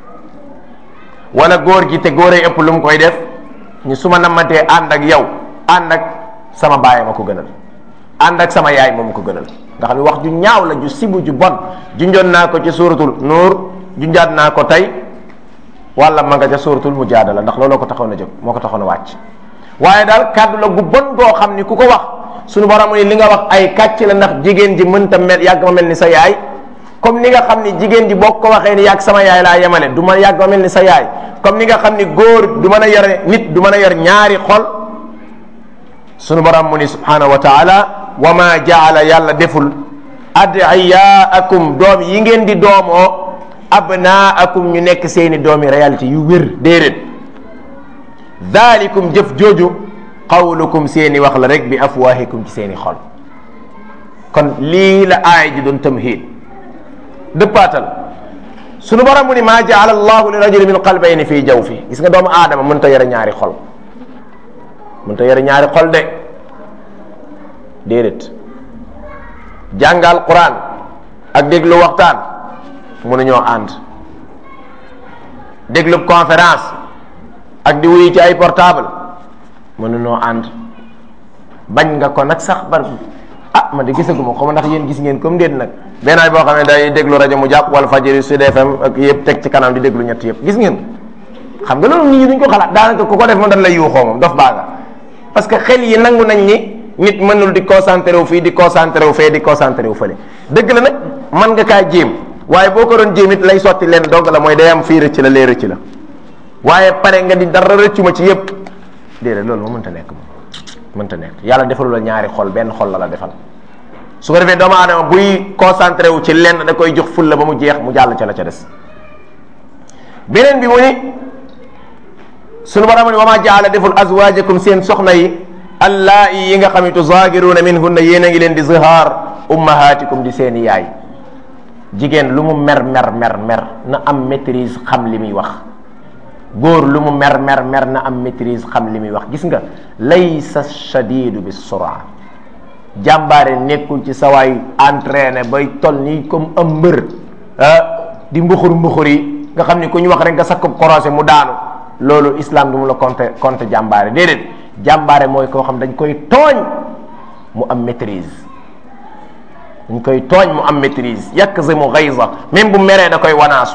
wala góor gi te góoray ëpp lu mu koy def ni su ma nammatee ànd ak yow ànd ak sama baay ma ko gënal ànd ak sama yaay moom ko gënal nga xam ne wax ju ñaaw la ju sibu ju bon junjoon naa ko ci suuratul nuur junjaat naa ko tey wala ma nga ca suuratul mujaadala ndax looloo ko taxoon a jóg moo ko taxoon a wàcc waaye daal kàddu la gu bon goo xam ni ku ko wax suñu borom ni li nga wax ay kàcc la ndax jigéen ji mënta mel yàgg ma mel ni sa yaay comme ni nga xam ni jigéen ji boo ko waxee ni yàgg sama yaay laa yemale du ma yàgg ma mel ni sa yaay comme ni nga xam ni góor du mën a yor nit du mën a yor ñaari xol sunu borom mu ni subhanahu wa taala wa ma jaala yàlla deful adiyaakum doom yi ngeen di doomoo abnaakum ñu nekk seeni doomi réalité yu wér déedéet daalikum jëf jooju qawlukum seeni wax la rek bi afwahikum ci seeni xol kon lii la aaya ji doon tamhid dëppaatal sunu borom mu ni maa jaala allahu li rajuli min qalbayni fii jawfi gis nga doomu aadama mën ta yore ñaari xol mën ta yore ñaari xol de déedéet jàngal quran ak déglu waxtaan mënuñoo ànd déglu conférence ak di wuyu ci ay portable mënuñoo ànd bañ nga ko nag sax bar ah man de gisaguma xaw ma ndax yéen gis ngeen comme déet nag benn ay boo xam ne day déglu rajo mu jàpp wala fajiri Sud FM ak yëpp teg ci kanam di déglu ñett yëpp gis ngeen xam nga loolu nit ñi duñ ko xalaat daanaka ku ko def moom dañ lay yuuxoo moom dof baaga parce que xel yi nangu nañ ni nit mënul di concentré wu fii di concentré wu fee di concentré wu fële dëgg la nag man nga kaa jéem waaye boo ko doon jéem it lay sotti leen dogg la mooy day am fii rëcc la lee rëcc la waaye pare nga di dara rëccu ma ci yëpp déedéet loolu moo mënta nekk moom mënta nekk yàlla defalu la ñaari xol benn xol la la defal su ko defee doomu aadama buy concentré wu ci lenn da koy jox ful la ba mu jeex mu jàll ca la ca des beneen bi mu ni sunu borom ni wa ma jaala deful azwaajakum seen soxna yi allaa'i yi nga xam ne tuzaagiruuna minhunna yéen a ngi leen di zihaar ummahaatikum di seeni yaay jigéen lu mu mer mer mer mer na am maîtrise xam li muy wax góor lu mu mer mer mer na am maîtrise xam li muy wax gis nga laysa shadidu bi sura jàmbaare nekkul ci sawaay entraîné bay tol nii comme am mbër di mbuxur mbuxur yi nga xam ni ku ñu wax rek nga sakkub korosé mu daanu loolu islam du mu la compté compté jàmbaare déedéet jàmbaare mooy koo xam dañ koy tooñ mu am maîtrise dañ koy tooñ mu am maîtrise yakzimu ghayza même bu meree da koy wanaasu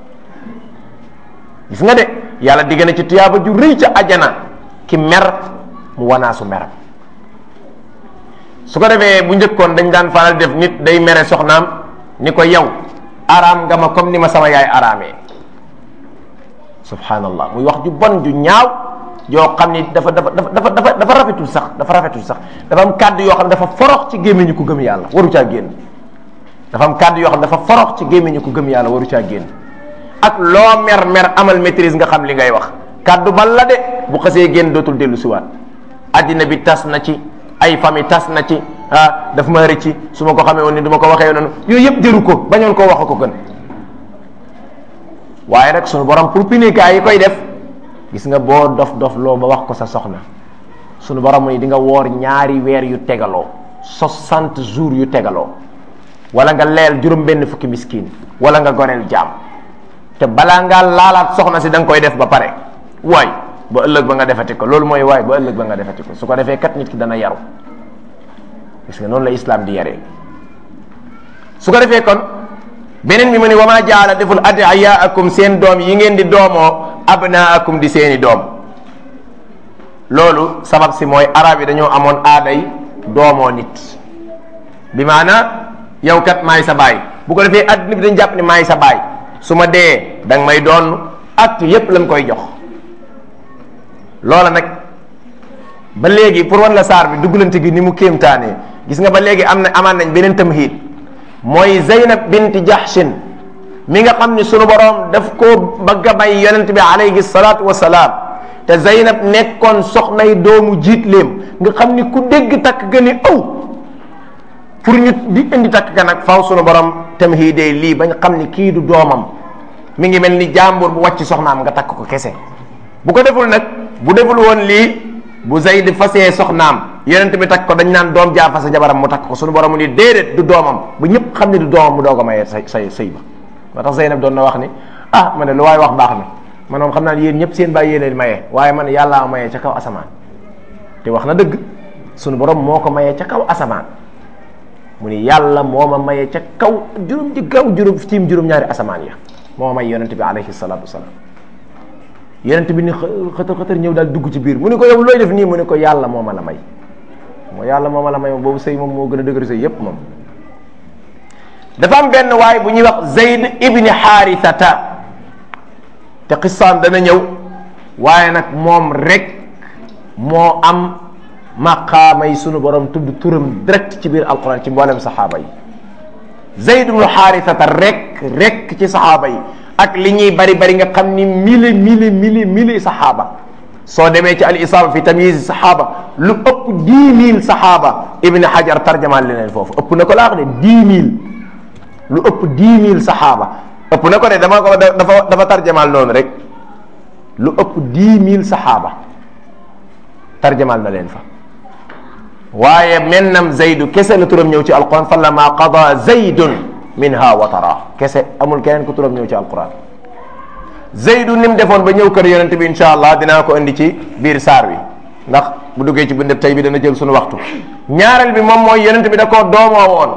gis nga de yàlla digg na ci tuyaaba ju rëy ca ajana ki mer mu wanaasu meram su ko defee bu njëkkoon dañ daan faral def nit day mere soxnaam ni ko yow araam nga ma comme ni ma sama yaay araamee subhanallah muy wax ju bon ju ñaaw yoo xam ni dafa dafa dafa dafa dafa rafetul sax dafa rafetul sax dafa am kàddu yoo xam ne dafa forox ci gémmiñu ku gëm yàlla waru caa génn dafa am kàddu yoo xam ne dafa forox ci gémmiñu ku gëm yàlla waru caa génn ak loo mer mer amal maîtrise nga xam li ngay wax kàddu bal la de bu xasee génn dootul dellu siwaat addina bi tas na ci ay famille tas na ci ah daf ma rëcci su ma ko xamee woon ni du ma ko waxee noonu yooyu yëpp jëru ko bañoon koo wax ko gën waaye nag sunu borom pour pinikaay yi koy def gis nga boo dof dof loo ba wax ko sa soxna sunu borom ni di nga woor ñaari weer yu tegaloo soixante jours yu tegaloo wala nga leel juróom benn fukki miskin wala nga goreel jaam te balaa ngaa laalaat soxna si da nga koy def ba pare waay ba ëllëg ba nga defati ko loolu mooy waay ba ëllëg ba nga defati ko su ko defee kat nit ki dana yaru gis nga noonu la islam di yaree su ko defee kon beneen bi mu ne wa ma jaala deful adiyaakum seen doom yi ngeen di doomoo abnaakum di seeni doom loolu sabab si mooy arab yi dañoo amoon aaday doomoo nit bi maana yow kat maay sa baay bu ko defee adduna bi dañ jàpp ne maay sa baay su ma dee da nga may doon acte yépp lañ koy jox loola nag ba léegi pour wan la saar bi duggalante gi ni mu kéemtaanee gis nga ba léegi am na amaan nañ beneen tamhid mooy Zeynab bint Jahshin mi nga xam ni sunu borom daf koo bëgg a may yonent bi alayhi salaatu wa salaam te Zeynab nekkoon soxnay doomu jiitleem nga xam ni ku dégg takk ga ni aw pour ñu di indi takk ga nag faw sunu borom tamhidee lii bañ xam ni kii du doomam mi ngi mel ni jàmbur bu wàcc soxnaam nga takk ko kese bu ko deful nag bu deful woon lii bu Zayd fasee soxnaam yonent bi takk ko dañ naan doom jaa fase jabaram mu takk ko sunu borom mu ni déedéet du doomam bu ñëpp xam ne du doomam mu doog a mayee say say sëy ba moo tax Zeynab doon na wax ni ah ma ne lu waay wax baax na man moom xam naa ne yéen ñëpp seen bàyyi yéen maye waaye man yàllaa mayee ca kaw asamaan te wax na dëgg sunu borom moo ko mayee ca kaw asamaan mu ni yàlla moo ma mayee ca kaw juróom ci kaw juróom tiim juróom-ñaari asamaan ya moo ma may yonent bi alayhi salaatu wasalaam yonent bi ni xëtër xëtër ñëw daal dugg ci biir mu ni ko yow looy def nii mu ni ko yàlla moo ma la may moo yàlla moo ma la may boobu sëy moom moo gën a dëgër sëy yépp moom dafa am benn waay bu ñuy wax Zayd ibni Xaarisata te xisaan dana ñëw waaye nag moom rek moo am maqaama yi sunu borom tudd turam direct ci biir alquran ci mboolem saxaaba yi Zayd ibnu Xaarisata rek rek ci saxaaba yi ak li ñuy bari bari nga xam ni mille mille mille mille saxaaba soo demee ci al isaaba fi tamyiz saxaaba lu ëpp dix mille saxaaba ibni Hajar tarjamaan leneen foofu ëpp na ko laa wax de dix mille lu ëpp dix mille saxaaba ëpp na ko de dama ko dafa dafa tarjamaal noonu rek lu ëpp dix mille saxaaba tarjamaal na leen fa waaye mennam zaydu kese la turam ñëw ci alquran fa lama qada zaydun minha watara kese amul keneen ku turam ñëw ci alquran zaydu ni mu defoon ba ñëw kër yonente bi insha allah dinaa ko indi ci biir saar wi ndax bu duggee ci bindeb tey bi dana jël suñu waxtu ñaareel bi moom mooy yonent bi da koo doomoo woon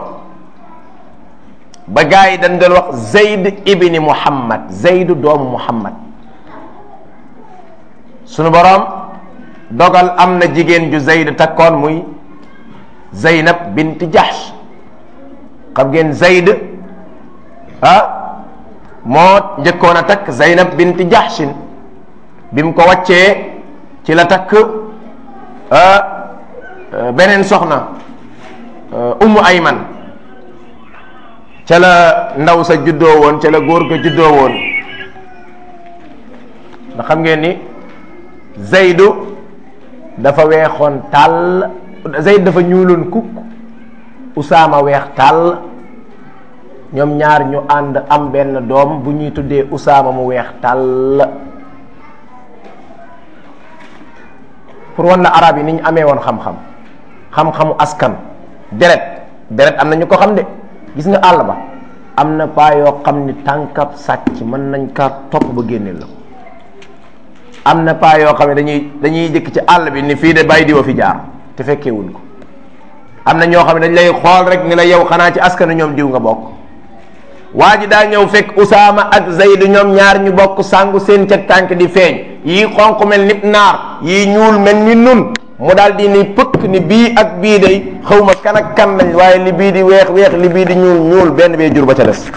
ba gars yi dañ doon wax Zayd ibni Muhammad Zaydu doomu Muhammad sunu boroom dogal am na jigéen ju Zayd takkoon muy Zaynab bint Jahsh xam ngeen Zayd ah moo njëkkoon a takk Zaynab bint Jahshin bi mu ko wàccee ci la takk beneen soxna Ummu Ayman ca la ndaw sa juddoo woon ca la góor ga juddoo woon ndax xam ngeen ni Zaydu dafa weexoon tàll Zayd dafa ñuuloon kukk Usaama weex tàll ñoom ñaar ñu ànd am benn doom bu ñuy tuddee Usaama mu weex tàll pour wan la arab yi ni ñu amee woon xam-xam xam-xamu askan deret deret am na ñu ko xam de gis nga àll ba am na paa yoo xam ni tànkab sàcc mën nañ kaa topp ba génneel la am na paa yoo xam ne dañuy dañuy jëkk ci àll bi ni fii de bàyyi diwa fi jaar te fekkee wuñ ko am na ñoo xam ne dañ lay xool rek ni la yow xanaa ci askanu ñoom diw nga bokk waa ji daa ñëw fekk Usaama ak Zayd ñoom ñaar ñu bokk sangu seen ca tànk di feeñ yii xonq mel ni naar yii ñuul mel ni nun mu daal di ni pëkk ni bii ak bii day xaw ma kan ak kan lañ waaye li bii di weex weex li bii di ñuul ñuul benn bee jur ba ca des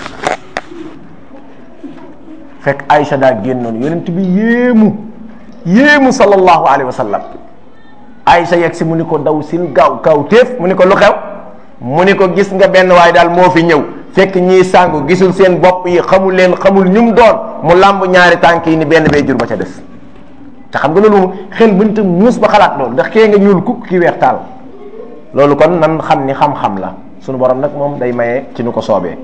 fekk Aïcha daa génnoon yonent bi yéemu yéemu sallallahu alayhi wa sallam Aïcha yegg si mu ni ko daw sin gaaw kaw téef mu ni ko lu xew mu ni ko gis nga benn waaye daal moo fi ñëw fekk ñii sàngu gisul seen bopp yi xamul leen xamul ñum doon mu làmb ñaari tànk yi ni benn bee jur ba ca des te xam nga loolu xel mënta muus ba xalaat loolu ndax kee nga ñuul kukk ki weex taal loolu kon nan xam ni xam-xam la sunu borom nag moom day maye ci nu ko soobee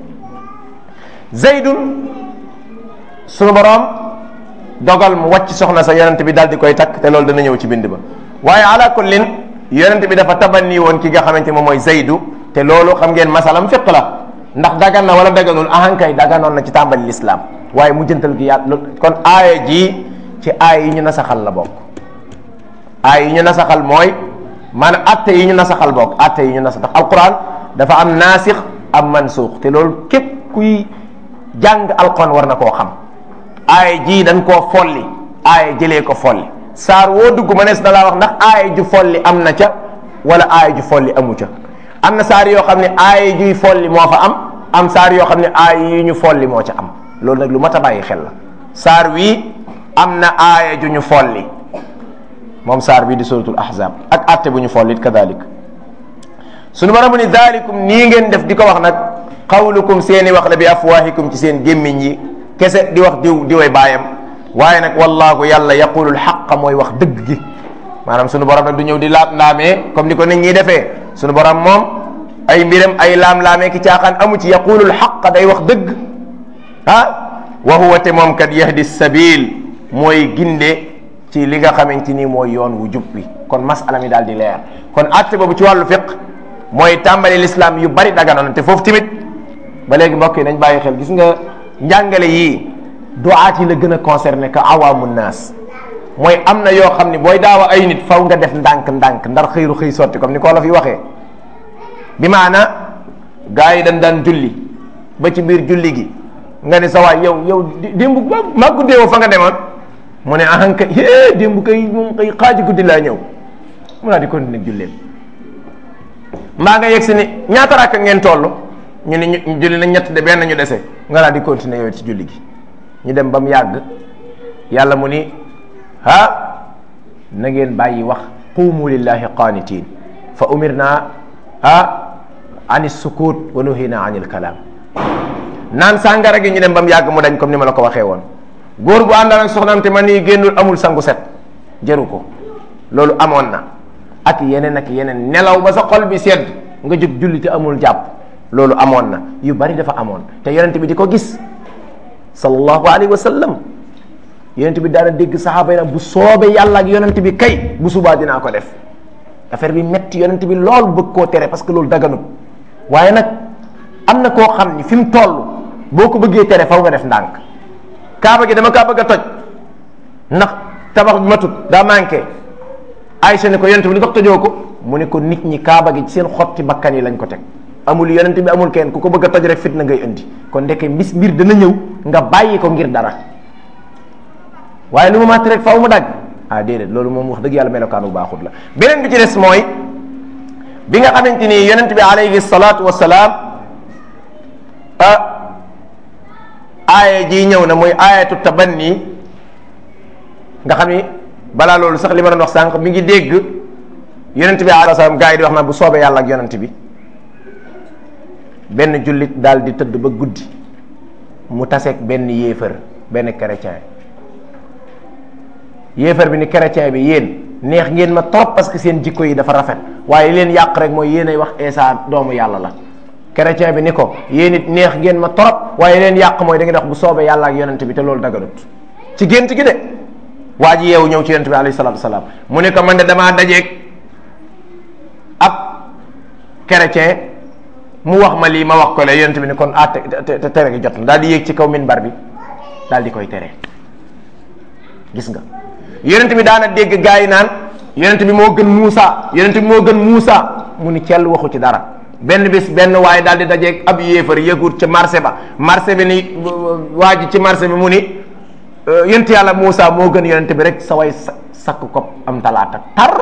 Zaydun sunu borom dogal mu wàcc soxna sa yonent bi daal di koy takk te loolu dana ñëw ci bind ba waaye ala kullin yonent bi dafa tabanni woon ki nga xamante moom mooy Zaydu te loolu xam ngeen masalam fiq la ndax dagan na wala daganul ahankay daganoon na ci tàmbali lislaam waaye mu jëntal gi yàlla kon aaya ji ci aay yi ñu nasaxal la bokk aay yi ñu nasaxal mooy maanaam atte yi ñu nasaxal bokk atte yi ñu nasax ndax alquran dafa am naasix am mansuux te loolu képp kuy jàng alquran war na koo xam aaya ji dañ koo folli aaya jëlee ko folli saar woo dugg ma nees na laa wax ndax aaya ju folli am na ca wala aaya ju folli amu ca am na saar yoo xam ne aaya juy folli moo fa am am saar yoo xam ne aaya yi ñu folli moo ca am loolu nag lu mat a bàyyi xel la saar wii am na aaya ju ñu folli moom saar bii di suratul ahzab ak atte bu ñu follit kadalik suñu borom ni dalikum nii ngeen def di ko wax nag qawlukum seeni wax la bi afwahikum ci seen gémmiñ yi kese di wax diw diway baayam waaye nag wallahu yàlla yaqulul xaqa mooy wax dëgg gi maanaam suñu borom nag du ñëw di laam laamee comme ni ko nit ñi defee suñu borom moom ay mbiram ay laam laamee ki caaxaan amu ci yaqulul xaqa day wax dëgg ah wa huwa te moom kat yahdi sabil mooy ginde ci li nga xamante ni mooy yoon wu jub bi kon masala mi daal di leer kon atte boobu ci wàllu fiq mooy tàmbali l'islam yu bari daganoon te foofu tamit ba léegi mbokk yi nañ bàyyi xel gis nga njàngale yii duaat yi la gën a concerné que awaamu naas mooy am na yoo xam ne booy daawa ay nit faw nga def ndànk-ndànk ndar xëyru xëy sotti comme ni ko la fi waxee bi maana gars yi dañ daan julli ba ci biir julli gi nga ne sa waay yow yow démb ba maa guddee woo fa nga demoon mu ne ahan kay é démb kay moom kay xaaji guddi laa ñëw mu naa di continuer julleen mbaa nga yegg si ni ñaata rakk ngeen toll ñu ne ñu julli na ñett de benn ñu dese nga naa di continuer yow ci julli gi ñu dem ba mu yàgg yàlla mu ni ha na ngeen bàyyi wax qumu lillahi qanitin fa umirna ha an sukut wa nuhina an il kalaam naan sàngara gi ñu dem ba mu yàgg mu dañ comme ni ma la ko waxee woon góor bu àndal ak soxnaam te man nii génnul amul sangu set jëru ko loolu amoon na ak yeneen ak yeneen nelaw ba sa xol bi sedd nga jóg julli te amul jàpp loolu amoon na yu bari dafa amoon te yonent bi di ko gis sallallahu alayhi wa sallam yonent bi daana dégg saxaaba yi nag bu soobee yàlla ak yonent bi kay bu subaa dinaa ko def affaire bi metti yonent bi loolu bëgg koo tere parce que loolu daganut waaye nag am na koo xam ni fi mu toll boo ko bëggee tere faw nga def ndànk kaaba gi dama kaa bëgg a toj ndax tabax bi matut daa manqué Aïcha ne ko yonent bi li tax tëjoo ko mu ne ko nit ñi kaaba gi ci seen xotti bakkan yi lañ ko teg amul yonent bi amul kenn ku ko bëgg a toj rek fitna ngay indi kon ndeke mbis mbir dana ñëw nga bàyyi ko ngir dara waaye lu mu màtt rek faaw mu dagg ah déedéet loolu moom wax dëgg yàlla melokaan bu baaxut la beneen bi ci des mooy bi nga xamante ni yonent bi alayhi salaatu wasalaam ah aaya ji ñëw na muy aayatu tabanni nga xam ni balaa loolu sax li ma doon wax sànq mi ngi dégg yonent bi alayhi salaam gaa yi di wax na bu soobee yàlla ak yonent bi benn jullit daal di tëdd ba guddi mu taseeg benn yéefar benn chrétien yéefar bi ni chrétien bi yéen neex ngeen ma trop parce que seen jikko yi dafa rafet waaye leen yàq rek mooy yéen ay wax Isa doomu yàlla la chrétien bi ni ko yéen it neex ngeen ma trop waaye leen yàq mooy da ngeen wax bu soobee yàlla ak yonent bi te loolu daganut ci gént gi de waa ji yeewu ñëw ci yonent bi alayhi salaatu wasalaam mu ne ko man de damaa dajeeg ab chrétien mu wax ma lii ma wax ko le yonent bi ni kon ah te te tere gi jot na daal di yéeg ci kaw minbar bi daal di koy tere gis nga yonent bi daana dégg gaa yi naan yonent bi moo gën Muusa yonent bi moo gën Muusa mu ni cell waxu ci dara benn bis benn waaye daal di dajeeg ab yéefar yëgut ca marché ba marché bi ni waa ji ci marché bi mu ni yonent yàlla Muusa moo gën yonent bi rek sa way sakk ko am talaata tar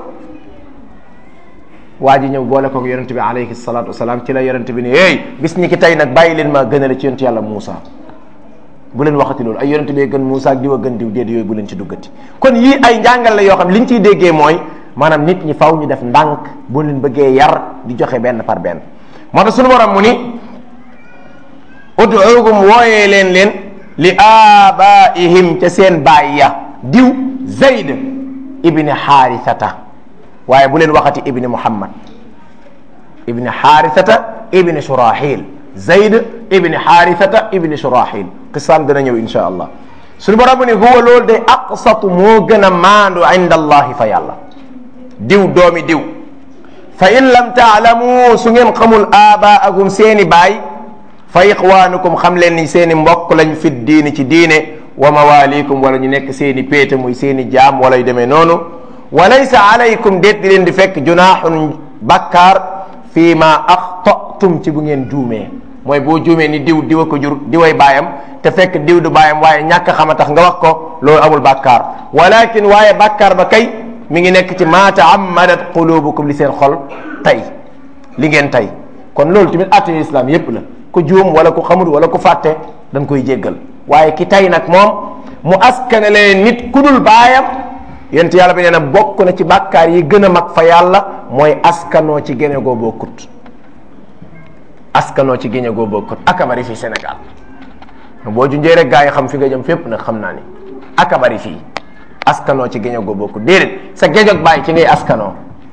waa ji ñëw boole ko yonent bi alayhi salaatu wasalaam ci la yonent bi ni hey bis ñi ki tey nag bàyyi leen ma gënale ci yonent yàlla Muusa bu leen waxati loolu ay yonent bee gën Muusa ak diw a gën diw déedéet yooyu bu leen ci duggati kon yii ay njàngal la yoo xam li ñu ciy déggee mooy maanaam nit ñi faw ñu def ndànk bu leen bëggee yar di joxe benn par benn moo tax suñu borom mu ni ud'uuhum wooyee leen leen li abaihim ca seen baay ya diw Zayd ibni Xaarisata waaye bu leen waxati ibni Muhammad ibni Xaarisata ibni Surahil Zayd ibni Xaarisata ibni Surahil qisaam dana ñëw insha allah suñu borom ni huwa loolu de aqsatu moo gën a maandu inda allahi fa yàlla diw doomi diw fa in lam taalamu su ngeen xamul abaagum seeni baay fa ixwaanukum xam leen ni seeni mbokk lañ fi diini ci diine wa mawalikum wala ñu nekk seeni péete muy seeni jaam wala yu demee noonu wa laysa alaykum déet di leen di fekk junaaxun bakkaar fii ma axtatum ci bu ngeen juumee mooy boo juumee ni diw diwa ko jur diway baayam te fekk diw du baayam waaye ñàkk xama tax nga wax ko loolu amul bàkkaar walakin waaye bàkkaar ba kay mi ngi nekk ci ma taammadat qulubukum li seen xol tey li ngeen tey kon loolu tamit atte islam yépp la ku juum wala ku xamul wala ku fàtte dañ koy jéggal waaye ki tey nag moom mu askanale nit ku dul baayam yent yàlla bi nee na bokk na ci bàkkaar yi gën a mag fa yàlla mooy askanoo ci géne goo bokkut askanoo ci géne goo bokkut akabari fii Sénégal boo junjee rek gaa yi xam fi nga jëm fépp nag xam naa ni akabari fii askanoo ci géño goo bokkut déedéet sa géñog bàyyi ci ngay askanoo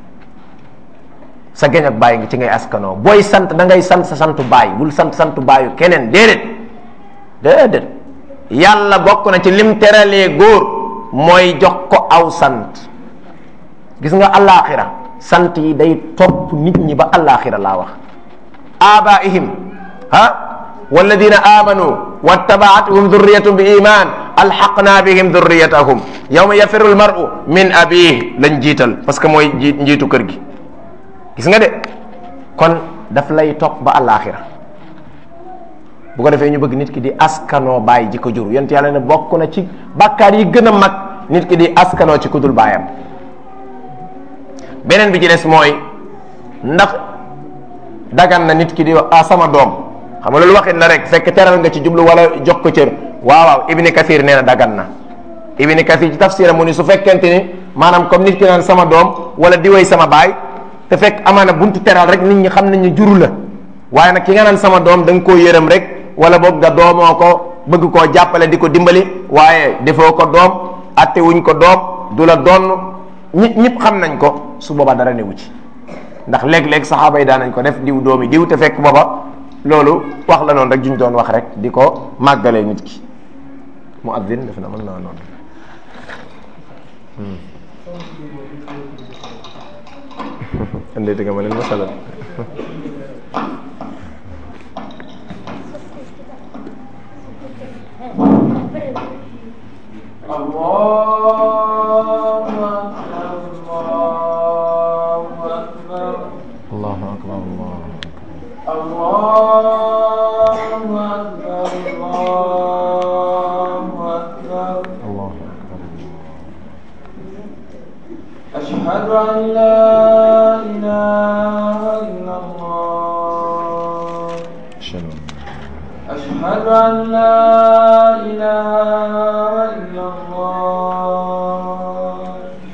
sa géñog bàyyi ci ngay askanoo booy sant da ngay sant sa santu bàyyi bul sant santu bàyyu keneen déedéet déedéet yàlla bokk na ci lim teralee góor mooy jox ko aw sant gis nga allaaxira sant yi day topp nit ñi ba allaaxira laa wax abaihim ha walladina amanu wattabaatuhum dhurriyatuhum bi iman alxaqna bihim dhurriyatahum yawma yafiru almaru min abih lañ jiital parce que mooy ji njiitu kër gi gis nga de kon daf lay topp ba alaxira bu ko defee ñu bëgg nit ki di askanoo bàyyi ji ko jur yent yàlla ne bokk na ci bàkkaar yi gën a mag nit ki di askanoo ci kudul baayam beneen bi ci des mooy ndax dagan na nit ki di wax ah sama doom xam nga loolu waxin la rek fekk teral nga ci jublu wala jox ko cër waaw waaw ibni kathir nee na dagan na ibni kathir ci tafsira mu ni su fekkente ni maanaam comme nit ki naan sama doom wala di way sama baay te fekk amaana buntu teral rek nit ñi xam nañ ñu juru la waaye nag ki nga naan sama doom da nga koo yërëm rek wala boog nga doomoo ko bëgg koo jàppale di ko dimbali waaye defoo ko doom atte wuñ ko doom du la doon ñi ñëpp xam nañ ko su booba dara newu ci ndax léeg-léeg saxaaba yi daan nañ ko def diw doomi diw te fekk booba loolu wax la noonu rek juñ doon wax rek di ko màggalee nit ki mu addin def na mën naa noonu andee nga ma leen masala الله أكبر أشهد أن لا إله إلا الله أشهد أن لا إله إلا الله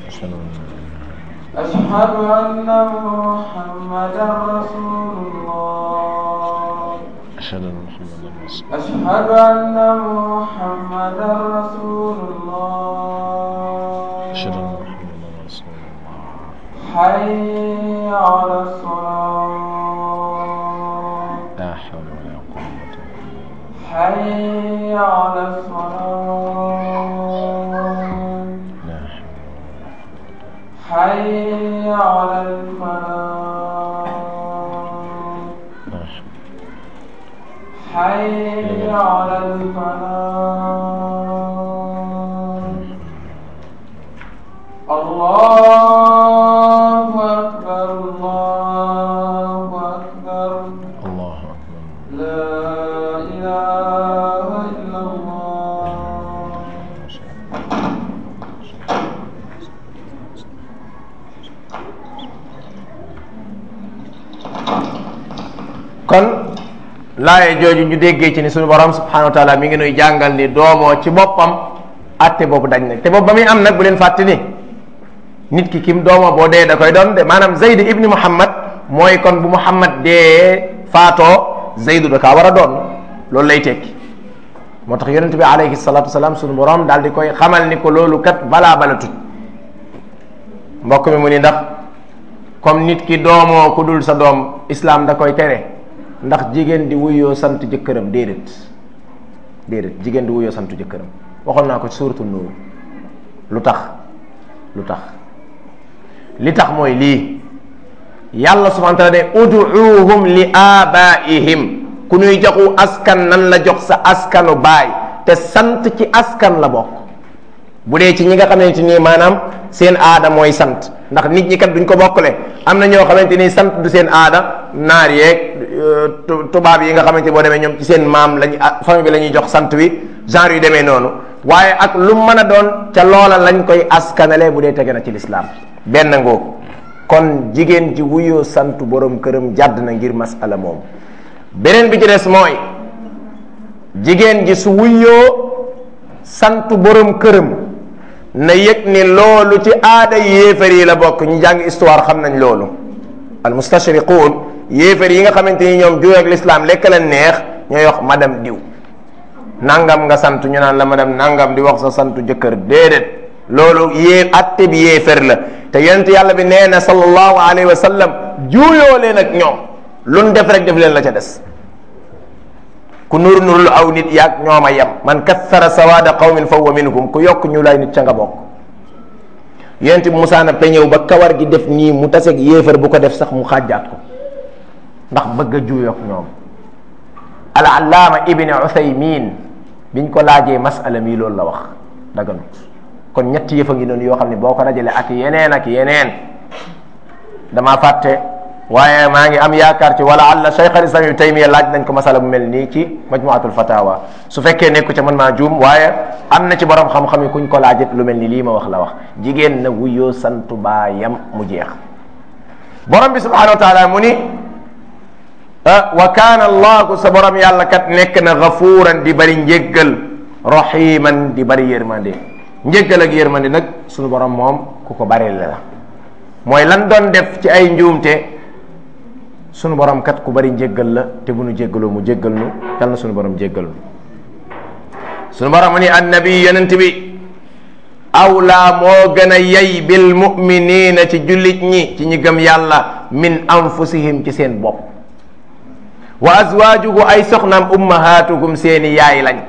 أشهد أن محمدا رسول الله أشهد أن محمدا رسول أشهد أن محمدا رسول الله أشهد أن محمدا رسول الله حي على الصلاة لا حول ولا قوة إلا بالله حي على الصلاة لا حول حي على الفلاح لا حول حي على الفلاح الله أكبر الله أكبر الله أكبر لا إله إلا الله kon laaye jooju ñu déggee ci ni suñu borom subhanahu wa taala mi ngi nuy jàngal ni doomoo ci boppam atte boobu dañ nag te boobu ba muy am nag bu leen fàtte ni nit ki kim doomoo boo dee da koy doon de maanaam Zayd ibni Muhammad mooy kon bu Muhammad dee faatoo Zaydu da kaa war a doon loolu lay tekki moo tax yonente bi alayhi salatu wasalaam suñu borom daal di koy xamal ni ko loolu kat balaa bala tut mbokk mi mu ni ndax comme nit ki doomoo ku dul sa doom islam da koy tere ndax jigéen di wuyoo sant jëkkëram déedéet déedéet jigéen di wuyoo sant jëkkëram waxoon naa ko ci suuratul nuur lu tax lu tax li tax mooy lii yàlla subhanahu wa taala ne uduuhum li abaihim ku ñuy joxu askan nan la jox sa askanu baay te sant ci askan la bokk bu dee ci ñi nga xamante ni maanaam seen aada mooy sant ndax nit ñi kat duñ ko bokkale am na ñoo xamante ni sant du seen aada naar yeeg tubaab yi nga xamante boo demee ñoom ci seen maam lañ famille bi la ñuy jox sant wi genre yu demee noonu waaye ak lu mën a doon ca loola lañ koy askanale bu dee tege na ci lislaam benn ngoo kon jigéen ji wuyoo sant borom këram jàdd na ngir masala moom beneen bi ci des mooy jigéen ji su wuyoo sant borom këram na yëg ni loolu ci aada yéefar yi la bokk ñu jàng histoire xam nañ loolu al mustashriquun yéefar yi nga xamante ni ñoom juweeg l'islam lekk leen neex ñooy wax madame diw nangam nga sant ñu naan la madame nangam di wax sa santu jëkkër déedéet loolu yée atte bi yéefar la te yonent yàlla bi nee na sallallahu alayhi wa sallam juuyoo leen ak ñoom luñ def rek def leen la ca des ku nur nurul aw nit yaag ñoom a yem man kathara sawaada qawmin fa huwa minhum ku yokk ñu lay nit ca nga bokk yonent bi Musaa na peñëw ba kawar gi def nii mu taseeg yéefar bu ko def sax mu xàjjaat ko ndax bëgg a juuyoog ñoom al allaama ibni uthaymin biñ ko laajee masala mii loolu la wax daganut kon ñetti yëfa ngi noonu yoo xam ne boo ko dajale ak yeneen ak yeneen damaa fàtte waaye maa ngi am yaakaar ci wala alla cheikh al islam yu taymiya laaj nañ ko masala bu mel nii ci majmuatul fatawa su fekkee nekku ca man maa juum waaye am na ci borom xam-xam yi kuñ ko laajit lu mel ni lii ma wax la wax jigéen na wuyoo santu baayam mu jeex borom bi subhanahu wa taala mu ni wa kaana allahu sa borom yàlla kat nekk na gafuuran di bari njéggal rahiman di bari yërmande njéggal ak yërmande nag suñu borom moom ku ko bari la mooy lan doon def ci ay njuumte sunu borom kat ku bari njéggal la te bu nu jéggaloo mu jéggal nu yal na sunu borom jéggal nu sunu borom ni annabi yonent bi awlaa moo gën a yey bil muminina ci jullit ñi ci ñi gëm yàlla min anfusihim ci seen bopp wa azwaajuhu ay soxnaam ummahatukum seeni yaay lañ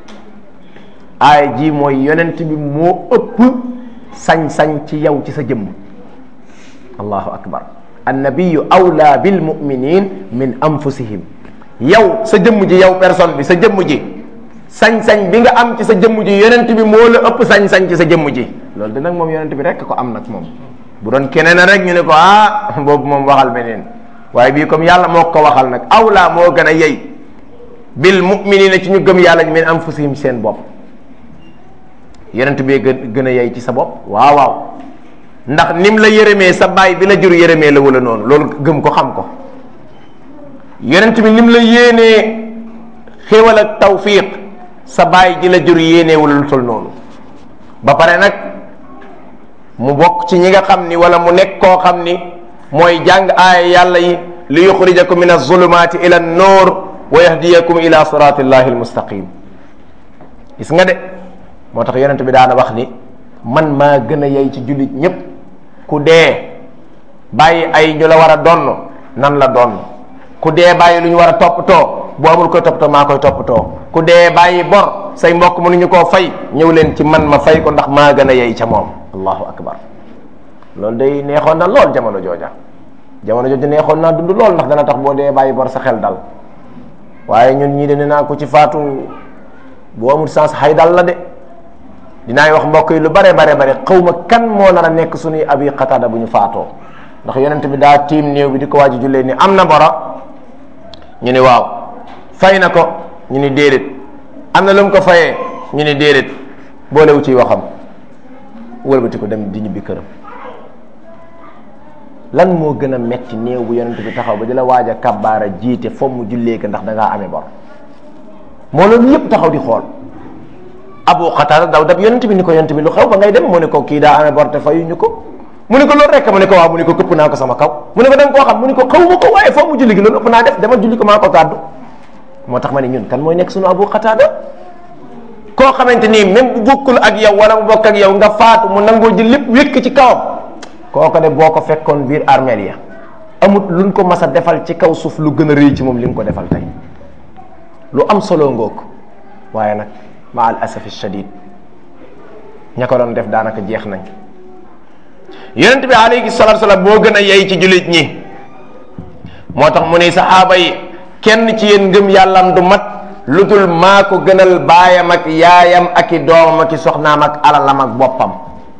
aay ji mooy yonent bi moo ëpp sañ-sañ ci yow ci sa jëmm allahu akbar annabiyu awla bil muminin min anfusihim yow sa jëmm ji yow personne bi sa jëmm ji sañ-sañ bi nga am ci sa jëmm ji yonent bi moo la ëpp sañ-sañ ci sa jëmm ji loolu de nag moom yonent bi rek ko am nag moom bu doon keneen rek ñu ne ko ah boobu moom waxal beneen waaye bii comme yàlla moo ko waxal nag awla moo gën a yey bil muminina ci ñu gëm yàlla min anfusihim seen bopp yonent bi gën gën a yey ci sa bopp waaw waaw ndax nim la yërëmee sa baay bi la jur yërëmee la wala noonu loolu gëm ko xam ko yonent bi nim la yéenee xéewal ak tawfiq sa baay ji la jur yéenee wala lu tol noonu ba pare nag mu bokk ci ñi nga xam ni wala mu nekk koo xam ni mooy jàng aaya yàlla yi li yuxrijakum min azulumaati ila an-nuur wa yahdiyakum ila siratillahi almustaqim gis nga de moo tax yonent bi daana wax ni man maa gën a yey ci jullit ñépp ku dee bàyyi ay ñu la war a donn nan la donn ku dee bàyyi lu ñu war a toppatoo bu amul koy toppatoo maa koy toppatoo ku dee bàyyi bor say mbokk mënuñu koo fay ñëw leen ci man ma fay ko ndax maa gën a yey ca moom allahu akbar loolu day neexoon na lool jamono jooja jamono jooja neexoon naa dund lool ndax dana tax boo dee bàyyi bor sa xel dal waaye ñun ñii de ne naa ko ci faatu boo amul sens xay dal la de dinaay wax mbokk yi lu bare bare bare xaw ma kan moo nar a nekk suñuy abi xataada bu ñu faatoo ndax yonent bi daa tiim néew bi di ko waaj a jullee ni am na bora ñu ni waaw fay na ko ñu ni déedéet am na lu mu ko fayee ñu ni déedéet boolewu ciy waxam wëlbati ko dem di ñibbi këram lan moo gën a metti néew bu yonent bi taxaw ba di la waaj a kabbaara jiite foog mu jullee ko ndax da ngaa amee bor moo loolu yépp taxaw di xool abu xataada daw dab yonent bi ni ko yonent bi lu xew ba ngay dem mu ne ko kii daa amee bor te fayuñu ko mu ne ko loolu rek mu ne ko waaw mu ne ko këpp naa ko sama kaw mu ne ko da nga koo xam mu ne ko xaw ma ko waaye foog mu julli gi loolu ëpp naa def dama julli ko maa ko gàddu moo tax ma ne ñun kan mooy nekk sunu abu xataada koo xamante nii même bu bokkul ak yow wala mu bokk ak yow nga faatu mu nangoo jël lépp wékk ci kawam kooko de boo ko fekkoon biir armeel ya amut luñ ko mas a defal ci kaw suuf lu gën a rëy ci moom li nga ko defal tey lu am solo ngoog waaye nag ma al asafi shadid ña ko doon def daanaka jeex nañ yonent bi alayhi salatu salaam boo gën a yey ci jullit ñi moo tax mu ne saxaaba yi kenn ci yéen ngëm yàllam du mat lu dul maa ko gënal baayam ak yaayam ak i doomam ak i soxnaam ak alalam ak boppam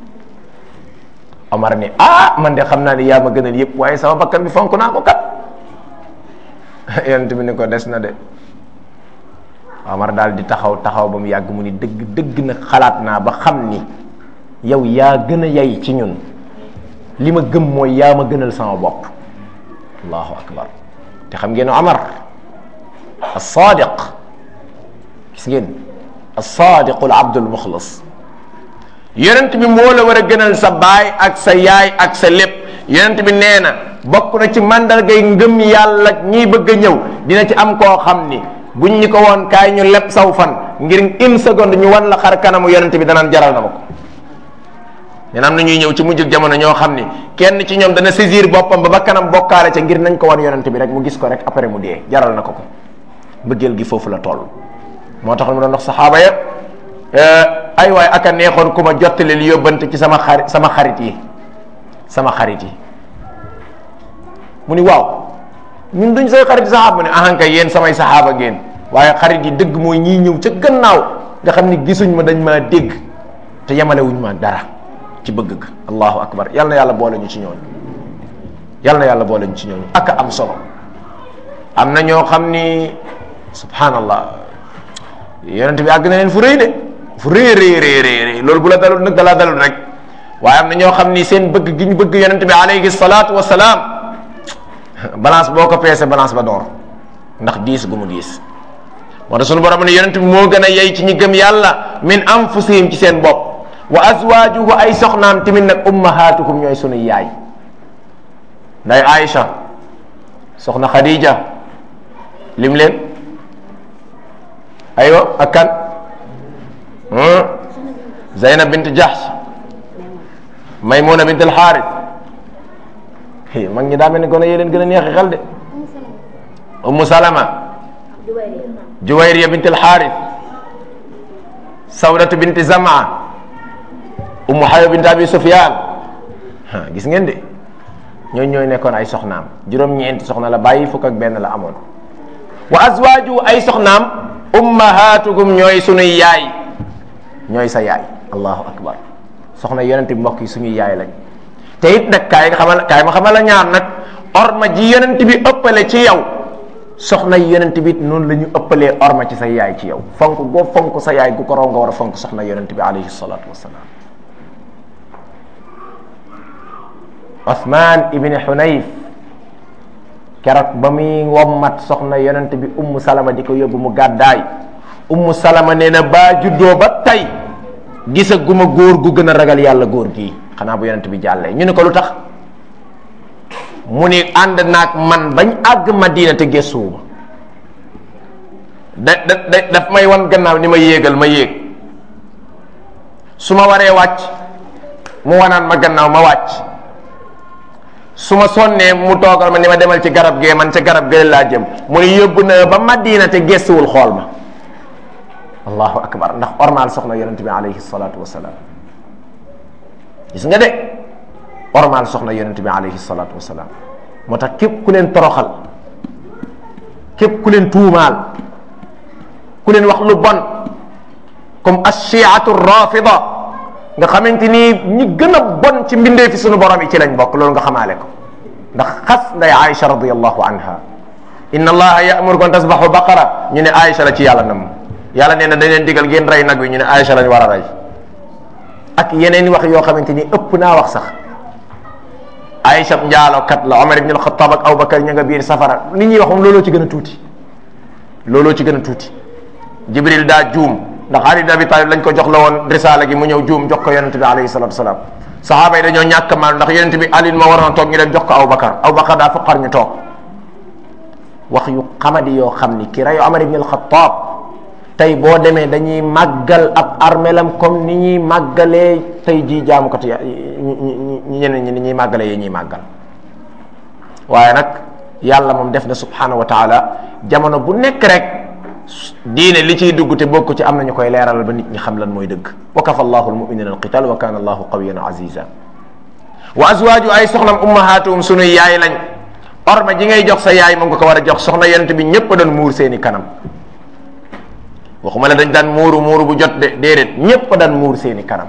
Omar ni ah man de xam naa ni yaa ma gënal yëpp waaye sama bakkan bi fonk naa ko kat yonent bi ni ko des na de Omar daal di taxaw taxaw ba mu yàgg mu ni dëgg dëgg na xalaat naa ba xam ni yow yaa gën a yay ci ñun li ma gëm mooy yaa ma gënal sama bopp allahu akbar te xam ngeen Omar as-sadiq gis ngeen as-sadiqu al-abdul muxlis yonent bi moo la war a gënal sa baay ak sa yaay ak sa lépp yonent bi nee na bokk na ci mandargay ngëm yàlla ñiy bëgg a ñëw dina ci am koo xam ni buñ ñu ko woon kaay ñu leb saw fan ngir une seconde ñu wan la xar kanamu yonent bi danaan jaral na ma ko nee na am na ñuy ñëw ci mujjug jamono ñoo xam ni kenn ci ñoom dana saisir boppam ba ba kanam bokkaale ca ngir nañ ko wan yonent bi rek mu gis ko rek après mu dee jaral na ko ko bëggeel gi foofu la toll moo tax mu doon wax saxaaba ya ay waay aka neexoon ku ma jottali li yóbbante ci sama xarit sama xarit yi sama xarit yi mu ni waaw ñun duñ say xarit saxaaba mu ne ahanka yéen samay saxaaba ngeen waaye xarit yi dëgg mooy ñii ñëw ca gannaaw nga xam ni gisuñ ma dañ maa dégg te yemale wuñ ma dara ci bëgg ga allahu akbar yal na yàlla boole ñu ci ñooñu yal na yàlla boole ñu ci ñooñu ak am solo am na ñoo xam ni subhanallah yonent bi àgg na leen fu rëy de fu rëy rëy rëy rëy loolu bu la dalul nag dalaa dalul rek waaye am na ñoo xam ni seen bëgg gi ñu bëgg yonent bi alayhi salaatu wa salaam balance boo ko peese balance ba door ndax diis gu mu diis moo tax sunu borom ne yonent bi moo gën a yey ci ñi gëm yàlla min anfusihim ci seen bopp wa azwaajuhu ay soxnaam tamit nag ummahatuhum ñooy sunu yaay nday Aïcha soxna Khadija lim leen aywa ak kan Zaynab bint Jahsh Maymuna bint al-Harith mag ñi daa mel ni gone yee leen gën a neexi xel de Ummu Salama Juwayriya bint al-Harith Sawdatu bint Zamaa Ummu Habiba bint Abi Sufyan gis ngeen de ñooñu ñooy nekkoon ay soxnaam juróom-ñeenti soxna la bàyyi fukk ak benn la amoon wa azwaaju ay soxnaam ummahatukum ñooy sunuy yaay ñooy sa yaay allahu akbar soxna yonent bi mbokk yi suñuy yaay lañ te it nag kaay nga xamal kaay ma xamal la ñaar nag orma ji yonent bi ëppale ci yow soxna yonent bi noonu la ñu ëppalee orma ci sa yaay ci yow fonk goo fonk sa yaay gu ko raw nga war a fonk soxna yonent bi alayhi salatu wasalaam Othman ibni Hunayf keroog ba muy wommat soxna yonent bi ummu salama di ko yóbbu mu gàddaay ummu salama nee na baa juddoo ba tey gisaguma góor gu gën a ragal yàlla góor gii xanaa bu yonent bi jàllee ñu ne ko lu tax mu ni ànd naag man bañ àgg Madina te gëstuwuma da da da daf may wan gannaaw ni ma yéegal ma yéeg su ma waree wàcc mu wanaan ma gannaaw ma wàcc su ma sonnee mu toogal ma ni ma demal ci garab gee man ca garab gee laa jëm mu ni yóbbu na ba Madina te gëstuwul xool ma allahu akbar ndax ormaal soxna yonente bi alayhi salatu wasalaam gis nga de ormaal soxna yonente bi alayhi salatu wasalaam moo tax képp ku leen toroxal képp ku leen tuumaal ku leen wax lu bon comme ashiatu rafida nga xamante ni ñi gën a bon ci mbindee fi sunu borom yi ci lañ bokk loolu nga xamaale ko ndax xas nday Aïcha radiallahu anha inna allaha ya'murukum an tasbahu baqara ñu ne Aïcha la ci yàlla nam yàlla nee na dañ leen digal ngeen rey nag wi ñu ne Aïcha lañ war a rey ak yeneen wax yoo xamante ni ëpp naa wax sax Aïcha njaalokat la Omar ibn al-Khattab ak Abubakar ña nga biir safara li ñuy wax moom looloo ci gën a tuuti looloo ci gën a tuuti Jibril daa juum ndax Ali ibn Abi Talib lañ ko jox la woon risaala gi mu ñëw juum jox ko yonente bi alayhi salatu wasalaam sahaaba yi dañoo ñàkk maal ndax yonente bi Ali moo waroon a toog ñu dem jox ko Abubakar Abubakar daa foqar ñu toog wax yu xamadi yoo xam ni ki reyu Omar ibn al-Khattab tey boo demee dañuy màggal ab armelam comme ni ñuy màggalee tey jii jaamu ko te ñeneen ñi ni ñuy màggalee yi ñuy màggal waaye nag yàlla moom def na subhanahu wa taala jamono bu nekk rek diine li ciy dugg te bokk ci am na ñu koy leeralal ba nit ñi xam lan mooy dëgg wa kafa allahu almuminina alqital wa kana allahu qawiyan aziza wa azwaaju ay soxnam ummahatuhum sunuy yaay lañ orma ji ngay jox sa yaay moom nga ko war a jox soxna yonent bi ñëpp doon muur seeni kanam waxuma la dañ daan muuru muuru bu jot de déedéet ñépp daan muur seeni kanam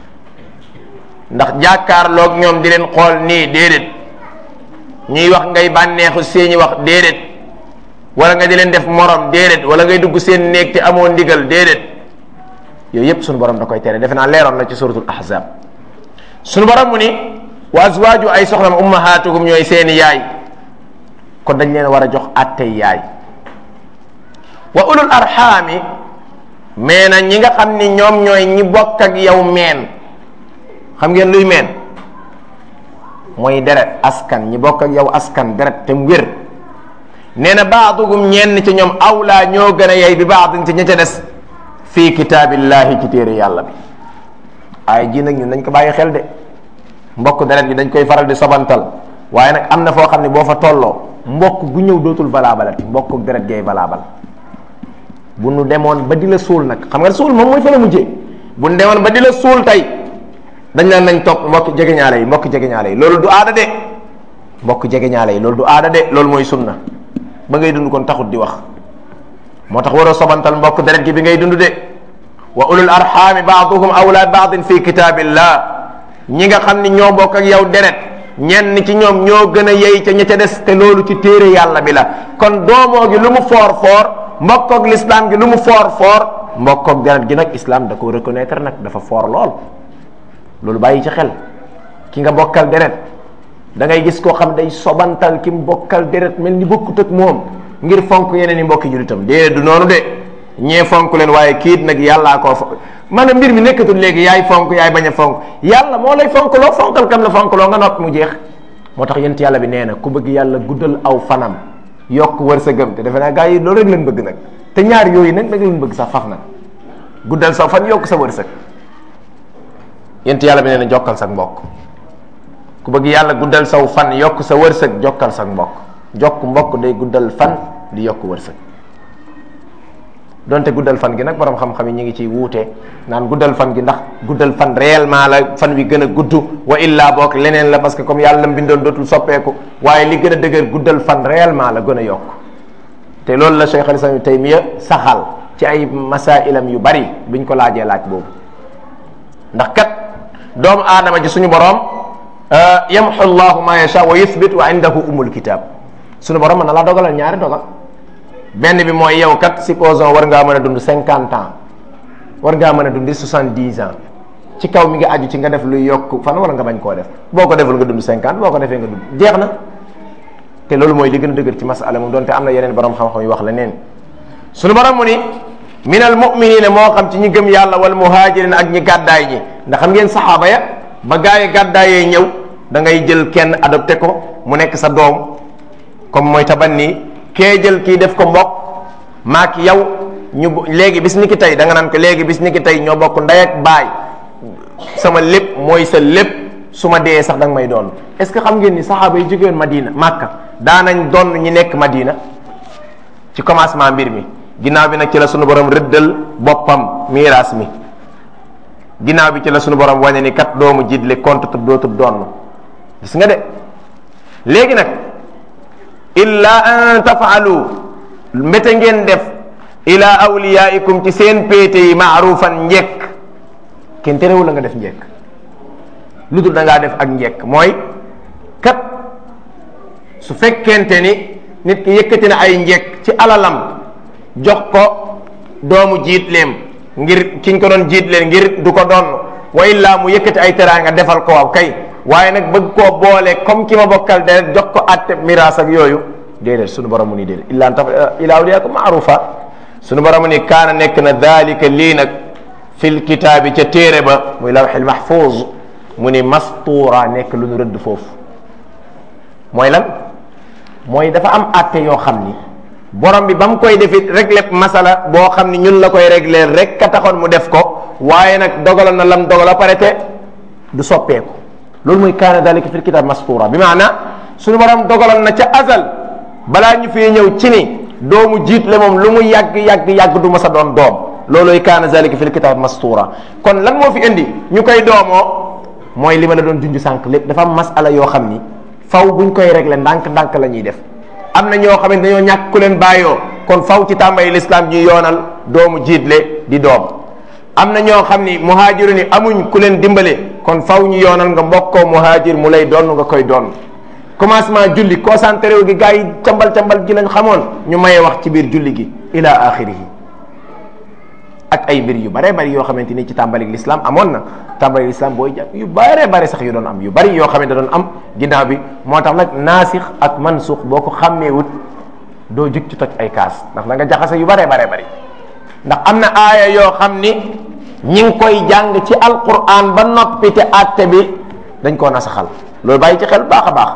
ndax jàkkaarloog ñoom di leen xool nii déedéet ñuy wax ngay bànneexu seeni wax déedéet wala nga di leen def morom déedéet wala ngay dugg seen néeg te amoo ndigal déedéet yooyu yépp sunu borom da koy tere defe naa leeroon na ci suratul ahzab sunu borom mu ni wa azwaaju ay soxnam ummahatuhum ñooy seeni yaay kon dañ leen war a jox attey yaay wa ulul arxaami mais na ñi nga xam ni ñoom ñooy ñi bokk ak yow meen xam ngeen luy meen mooy deret askan ñi bokk ak yow askan deret te mu wér nee na baadugum ñenn ci ñoom awlaa ñoo gën a yey bi baadin ci ña ca des fii kitaabillahi ci téere yàlla bi ay ji nag ñun dañ ko bàyyi xel de mbokk deret bi dañ koy faral di sobantal waaye nag am na foo xam ne boo fa tolloo mbokk gu ñëw dootul valaabalati mbokk deret gay valaabal bu nu demoon ba di la suul nag xam nga suul moom mooy fa la mujjee bu nu demoon ba di la suul tey dañ naan nañ topp mbokk jegeñaale yi mbokk jegeñaale yi loolu du aada de mbokk jegeñaale yi loolu du aada de loolu mooy sunna ba ngay dund kon taxut di wax moo tax waroo sobantal mbokk deret gi bi ngay dund de wa ulul arxaami baaduhum awla baadin fi kitaabillah ñi nga xam ni ñoo bokk ak yow deret ñenn ci ñoom ñoo gën a yey ca ña ca des te loolu ci téere yàlla bi la kon doomoo gi lu mu foor foor mbokkoog l'islam gi lu mu foor foor mbokkoog deret gi nag islam da ko reconnaître nag dafa foor lool loolu bàyyi ci xel ki nga bokkal deret da ngay gis koo xam day sobantal ki mu bokkal deret mel ni bokkut ak moom ngir fonk yeneen i mbokki julitam déedéet du noonu de ñee fonk leen waaye kiit nag yàllaa koo fonk maanaam mbir mi nekkatul léegi yaay fonk yaay bañ a fonk yàlla moo lay fonk loo fonkal kam la fonk loo nga noppi mu jeex moo tax yent yàlla bi nee na ku bëgg yàlla guddal aw fanam yokk wërsëgam te defe naa gars yi loolu rek lañ bëgg nag te ñaar yooyu nag nag lañ bëgg sax faf nag guddal sa fan yokk sa wërsëg yent yàlla bi nee na jokkal sa mbokk ku bëgg yàlla guddal saw fan yokk sa wërsëg jokkal sa mbokk jokk mbokk day guddal fan di yokk wërsëg donte guddal fan gi nag borom xam-xam yi ñu ngi ciy wuute naan guddal fan gi ndax guddal fan réellement la fan wi gën a gudd wa illa boog leneen la parce que comme yàlla mbindoon dootul soppeeku waaye li gën a dëgër guddal fan réellement la gën a yokk te loolu la Cheikh al-Islam Taymiya saxal ci ay masailam yu bari biñ ko laajee laaj boobu ndax kat doomu aadama ji suñu borom yamxu llahu ma yasha wa yuthbit wa indahu umul kitab suñu borom mën na laa dogalal ñaari dogal benn bi mooy yow kat supposons war ngaa mën a dund cinquante ans war ngaa mën a dund soixante dix ans ci kaw mi ngi aju ci nga def luy yokk fan wala nga bañ koo def boo ko deful nga dund cinquante boo ko defee nga dund jeex na te loolu mooy li gën a dëgër ci masala moom donte am na yeneen borom xam-xam yu wax la neen suñu borom mu ni min al muminina moo xam ci ñi gëm yàlla wal muhajirin ak ñi gàddaay ñi ndax xam ngeen saxaaba ya ba gaa yi gàddaayee ñëw da ngay jël kenn adopté ko mu nekk sa doom comme mooy tabanni kee jël kii def ko mbokk maak yow ñu léegi bis ni ki tey da nga naan ko léegi bis ni ki tey ñoo bokk ndey ak baay sama lépp mooy sa lépp su ma dee sax da nga may doon est ce que xam ngeen ni saxaaba yi jógeen Madina Màkka daanañ doon ñi nekk Madina ci commencement mbir mi ginnaaw bi nag ci la sunu borom rëddal boppam miiraas mi ginnaaw bi ci la sunu borom wane ni kat doomu jiitle compte tub dootub doon gis nga de léegi nag illa an tafaalu mbete ngeen def ila awliyaikum ci seen péete yi maarufan njekk kenn terewul la nga def njekk lu dul da ngaa def ak njekk mooy kat su fekkente ni nit ki yëkkati na ay njekk ci alalam jox ko doomu jiitleem ngir kiñ ko doon jiitleen ngir du ko doon wa illaa mu yëkkati ay teraanga defal ko waaw kay waaye nag bëgg koo boole comme ki ma bokkal de jox ko atte miraas ak yooyu déedéet sunu borom mu ni déedéet illa an taf ila awliyaakum maarufa sunu borom mu ni kaana nekk na dalika lii nag fil kitaabi ca téere ba muy lawxil mahfuz mu ni mastuura nekk lu nu rëdd foofu mooy lan mooy dafa am atte yoo xam ni borom bi ba mu koy defit réglé masala boo xam ni ñun la koy réglé rek ka taxoon mu def ko waaye nag dogaloon na lam dogal a pare te du soppeeku loolu mooy kaana dalika fil kitab mastura bi maana suñu borom dogaloon na ca azal balaa ñu fee ñëw ci ni doomu jiit le moom lu mu yàgg yàgg yàgg du ma sa doon doom loolooy kaana dalika fil kitab mastura kon lan moo fi indi ñu koy doomoo mooy li ma la doon junj sànq lépp dafa am masala yoo xam ni faw buñ koy réglé ndànk-ndànk la ñuy def am na ñoo xam ne dañoo ñàkk ku leen bàyyoo kon faw ci tàmbali l'islam ñuy yoonal doomu jiitle di doom am na ñoo xam ni muhaajiru ni amuñ ku leen dimbale kon faw ñu yoonal nga mbokkoo muhaajir mu lay doon nga koy doon commencement julli concentré wu gi gars yi cambal cambal gi lañ xamoon ñu maye wax ci biir julli gi ila axirihi ak ay mbir yu bare bari yoo xamante ni ci tàmbali l'islam amoon na tàmbali l'islam booy jàng yu bare bare sax yu doon am yu bari yoo xamante da doon am ginnaaw bi moo tax nag naasix ak mansux boo ko xàmmee wut doo jug ci toj ay kaas ndax da nga jaxase yu bare bare bari ndax am na aaya yoo xam ni ñi ngi koy jàng ci alquran ba noppi te àtte bi dañ koo nasaxal loolu bàyyi ci xel baax a baax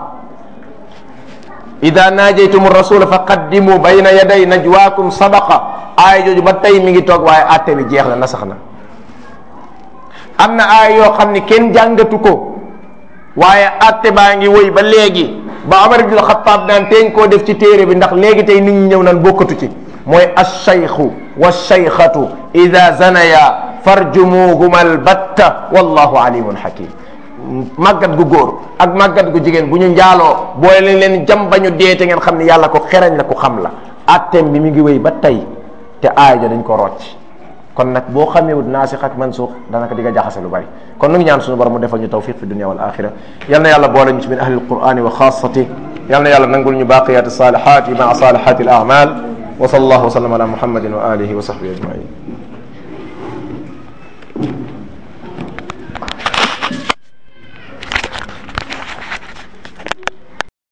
ida naajaytum rasula fa qaddimu bayna yaday najwaakum sadaqa aaya jooju ba tey mi ngi toog waaye àtte bi jeex na nasax na am na aaya yoo xam ni kenn jàngatu ko waaye àtte baa ngi woy ba léegi ba Omar ibn Xattaab daan teeñ koo def ci téere bi ndax léegi tey nit ñi ñëw naan bokkatu ci mooy alcheikhu walcheikhatu ida zanaya farjumuhuma albatta wallahu alimun hakim màggat gu góor ak màggat gu jigéen bu ñu njaaloo boole leen leen jam ba ñu dee te ngeen xam ne yàlla ko xerañ la ko xam la atteem bi mi ngi wéy ba tey te aaya ja dañ ko rocc kon nag boo xamewut naasix ak mansuux danaka di nga jaxase lu bari kon nu ngi ñaan suñu borom mu defal ñu tawfiq fi dunia wal axira yal na yàlla boole ñu ci min ahli alqurani wa xaasati yal na yàlla nangul ñu baqiyat salihat maa salihat al amal wa sallallahu wa sallam ala muhammadin wa alihi wa sahbihi ajmain